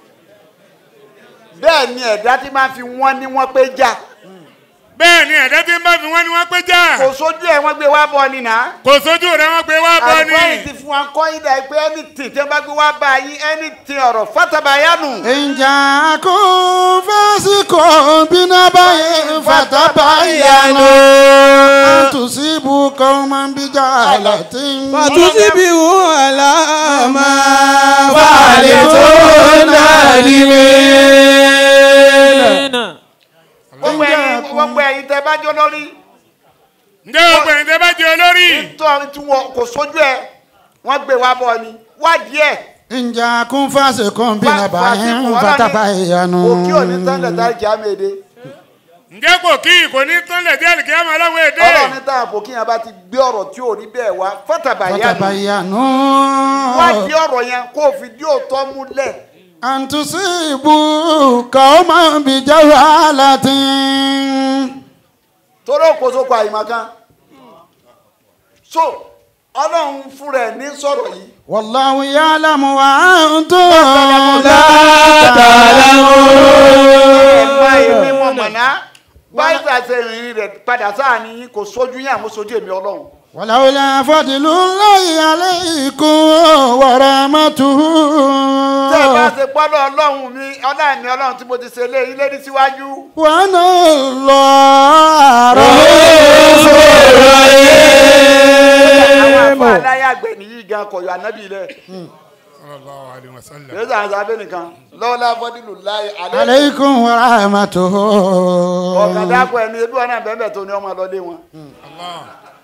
bẹ́ẹ̀ ni ẹ̀dá tí máa fi wọ́n ní wọ́n pé já bẹ́ẹ̀ ni ẹ̀dá tí ń bá fi wọ́n ní wọ́n pé já. kò sójú ẹ̀ wọ́n gbé wá bọ̀ ni nà. kò sójú rẹ̀ wọ́n gbé wá bọ́ ni. àgbọ̀ yìí ti fún wa kọ́ ìdá pé anything tí wọ́n bá gbé wá bá yín anything ọ̀rọ̀ fatabayanu. إن جاءكم فاسق بنبأ فتبينوا أن تصيبوا قوما بجهالة فتصبحوا على ما فعلتم نادمين gbogbo ẹ̀yin gbogbo ẹ̀yin tẹ́ bá jọ lórí ǹjẹ́ gbogbo ẹ̀yin tẹ́ bá jẹ́ olórí. nítorí tí wọn kò sójú ẹ̀ wọ́n gbé wá bọ̀ ni wádìí ẹ̀. إن جاءكم فاسق بنبأ فتبينوا kò kí òní tán lẹ̀ tá ìjà mẹ́ẹ̀dẹ́. ǹjẹ́ kò kí kò ní tán lẹ̀ díẹ̀ kí á máa láwọn èdè. ọlọ́run ní táwọn kò kí yẹn bá ti gbé ọ̀rọ̀ tí ò rí bẹ́ẹ̀ wá fatabayanu. فتبينوا wádìí ọ̀rọ̀ yẹn kó o fi dí òótọ́ múlẹ̀. أن تصيبوا قوما بجهالة torí òkòso kọ àyìnbá kan. so ọlọ́run fúnra ẹ̀ ní sọ̀rọ̀ yìí. والله يعلم وأنتم لا ẹ̀fọ́ èmi تعلمون mọ̀ mọ̀ná báyìí tá a ṣe rìnrìn rẹ̀ padà sáàní yín kò sójú yín àmọ́ sójú èmi ọlọ́run. ولولا فضل الله عليكم ورحمته tẹ́ ẹ bá ṣe gbọ́dọ̀ ọlọ́run mi ọlọ́run mi ọlọ́run tí mo ti ṣe lé yín lérí síwájú. وأن الله رحيم àfa aláyàgbẹ́ nìyí gan kọ̀yọ̀ ànábì lẹ̀ sallallahu alaihi wasallam. lẹ́sẹ̀ àwọn sábẹ́ nìkan lọ́wọ́lá fọ́dílù láyé alẹ́ aleikum wa rahmatuhu. ọ̀gá dákọ̀ ẹni ebi wọn náà bẹ́ẹ̀ tó ní ọmọ lọ́lé wọn Allah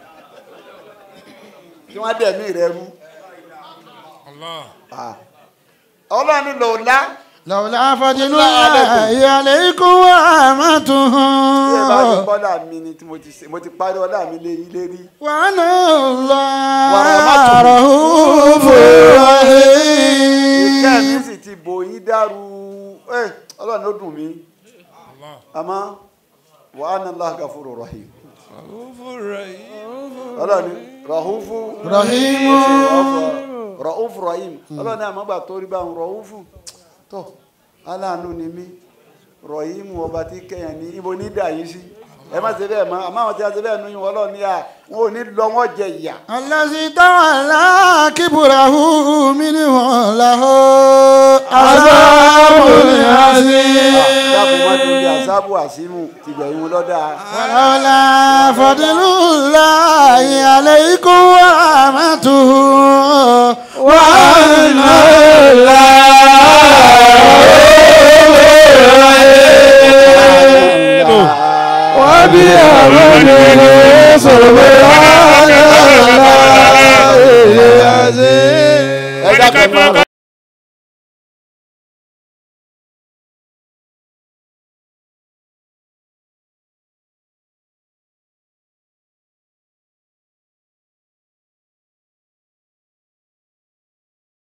kí wọ́n dẹ̀ mí rẹ rú Allah. ọlọ́run lòlá lọ́wọ́lá fadlullahi aleikum wa rahmatuhu. bí ẹ bá ti bọ́dà mi ni tí mo ti ṣe- mo ti parí ọlá mi lé yín lérí wa anna Wa Allaha rahmatuhu. rahufur ìkẹ́ rahim. mi sì ti bò yín dàrú ẹ ọlọ́run ló dùn mí Allah. àmọ́ wa anna Allaha ghafurur rahim Ghafurur rahim. ọlọ́run rahufu rahimu. rahufu rahim ọlọ́run àmọ́ gbà tó rí báwọn rahufu tó aláàánú ni mí rahim ọba tí kẹyàn ní ibo ní dà yín sí ẹ má ṣe bẹ́ẹ̀ mọ́ àmọ́ àwọn tí a ṣe bẹ́ẹ̀ nu yín ọlọ́run ní à wọn ò ní lọ wọn jẹ ìyà الذي تولى كبره منهم له عذاب عظيم dákun wọn tó di àṣàbù àṣìmù tìgbẹ̀yìn wọn lọ́dà ولولا فضل الله عليكم ورحمته وأن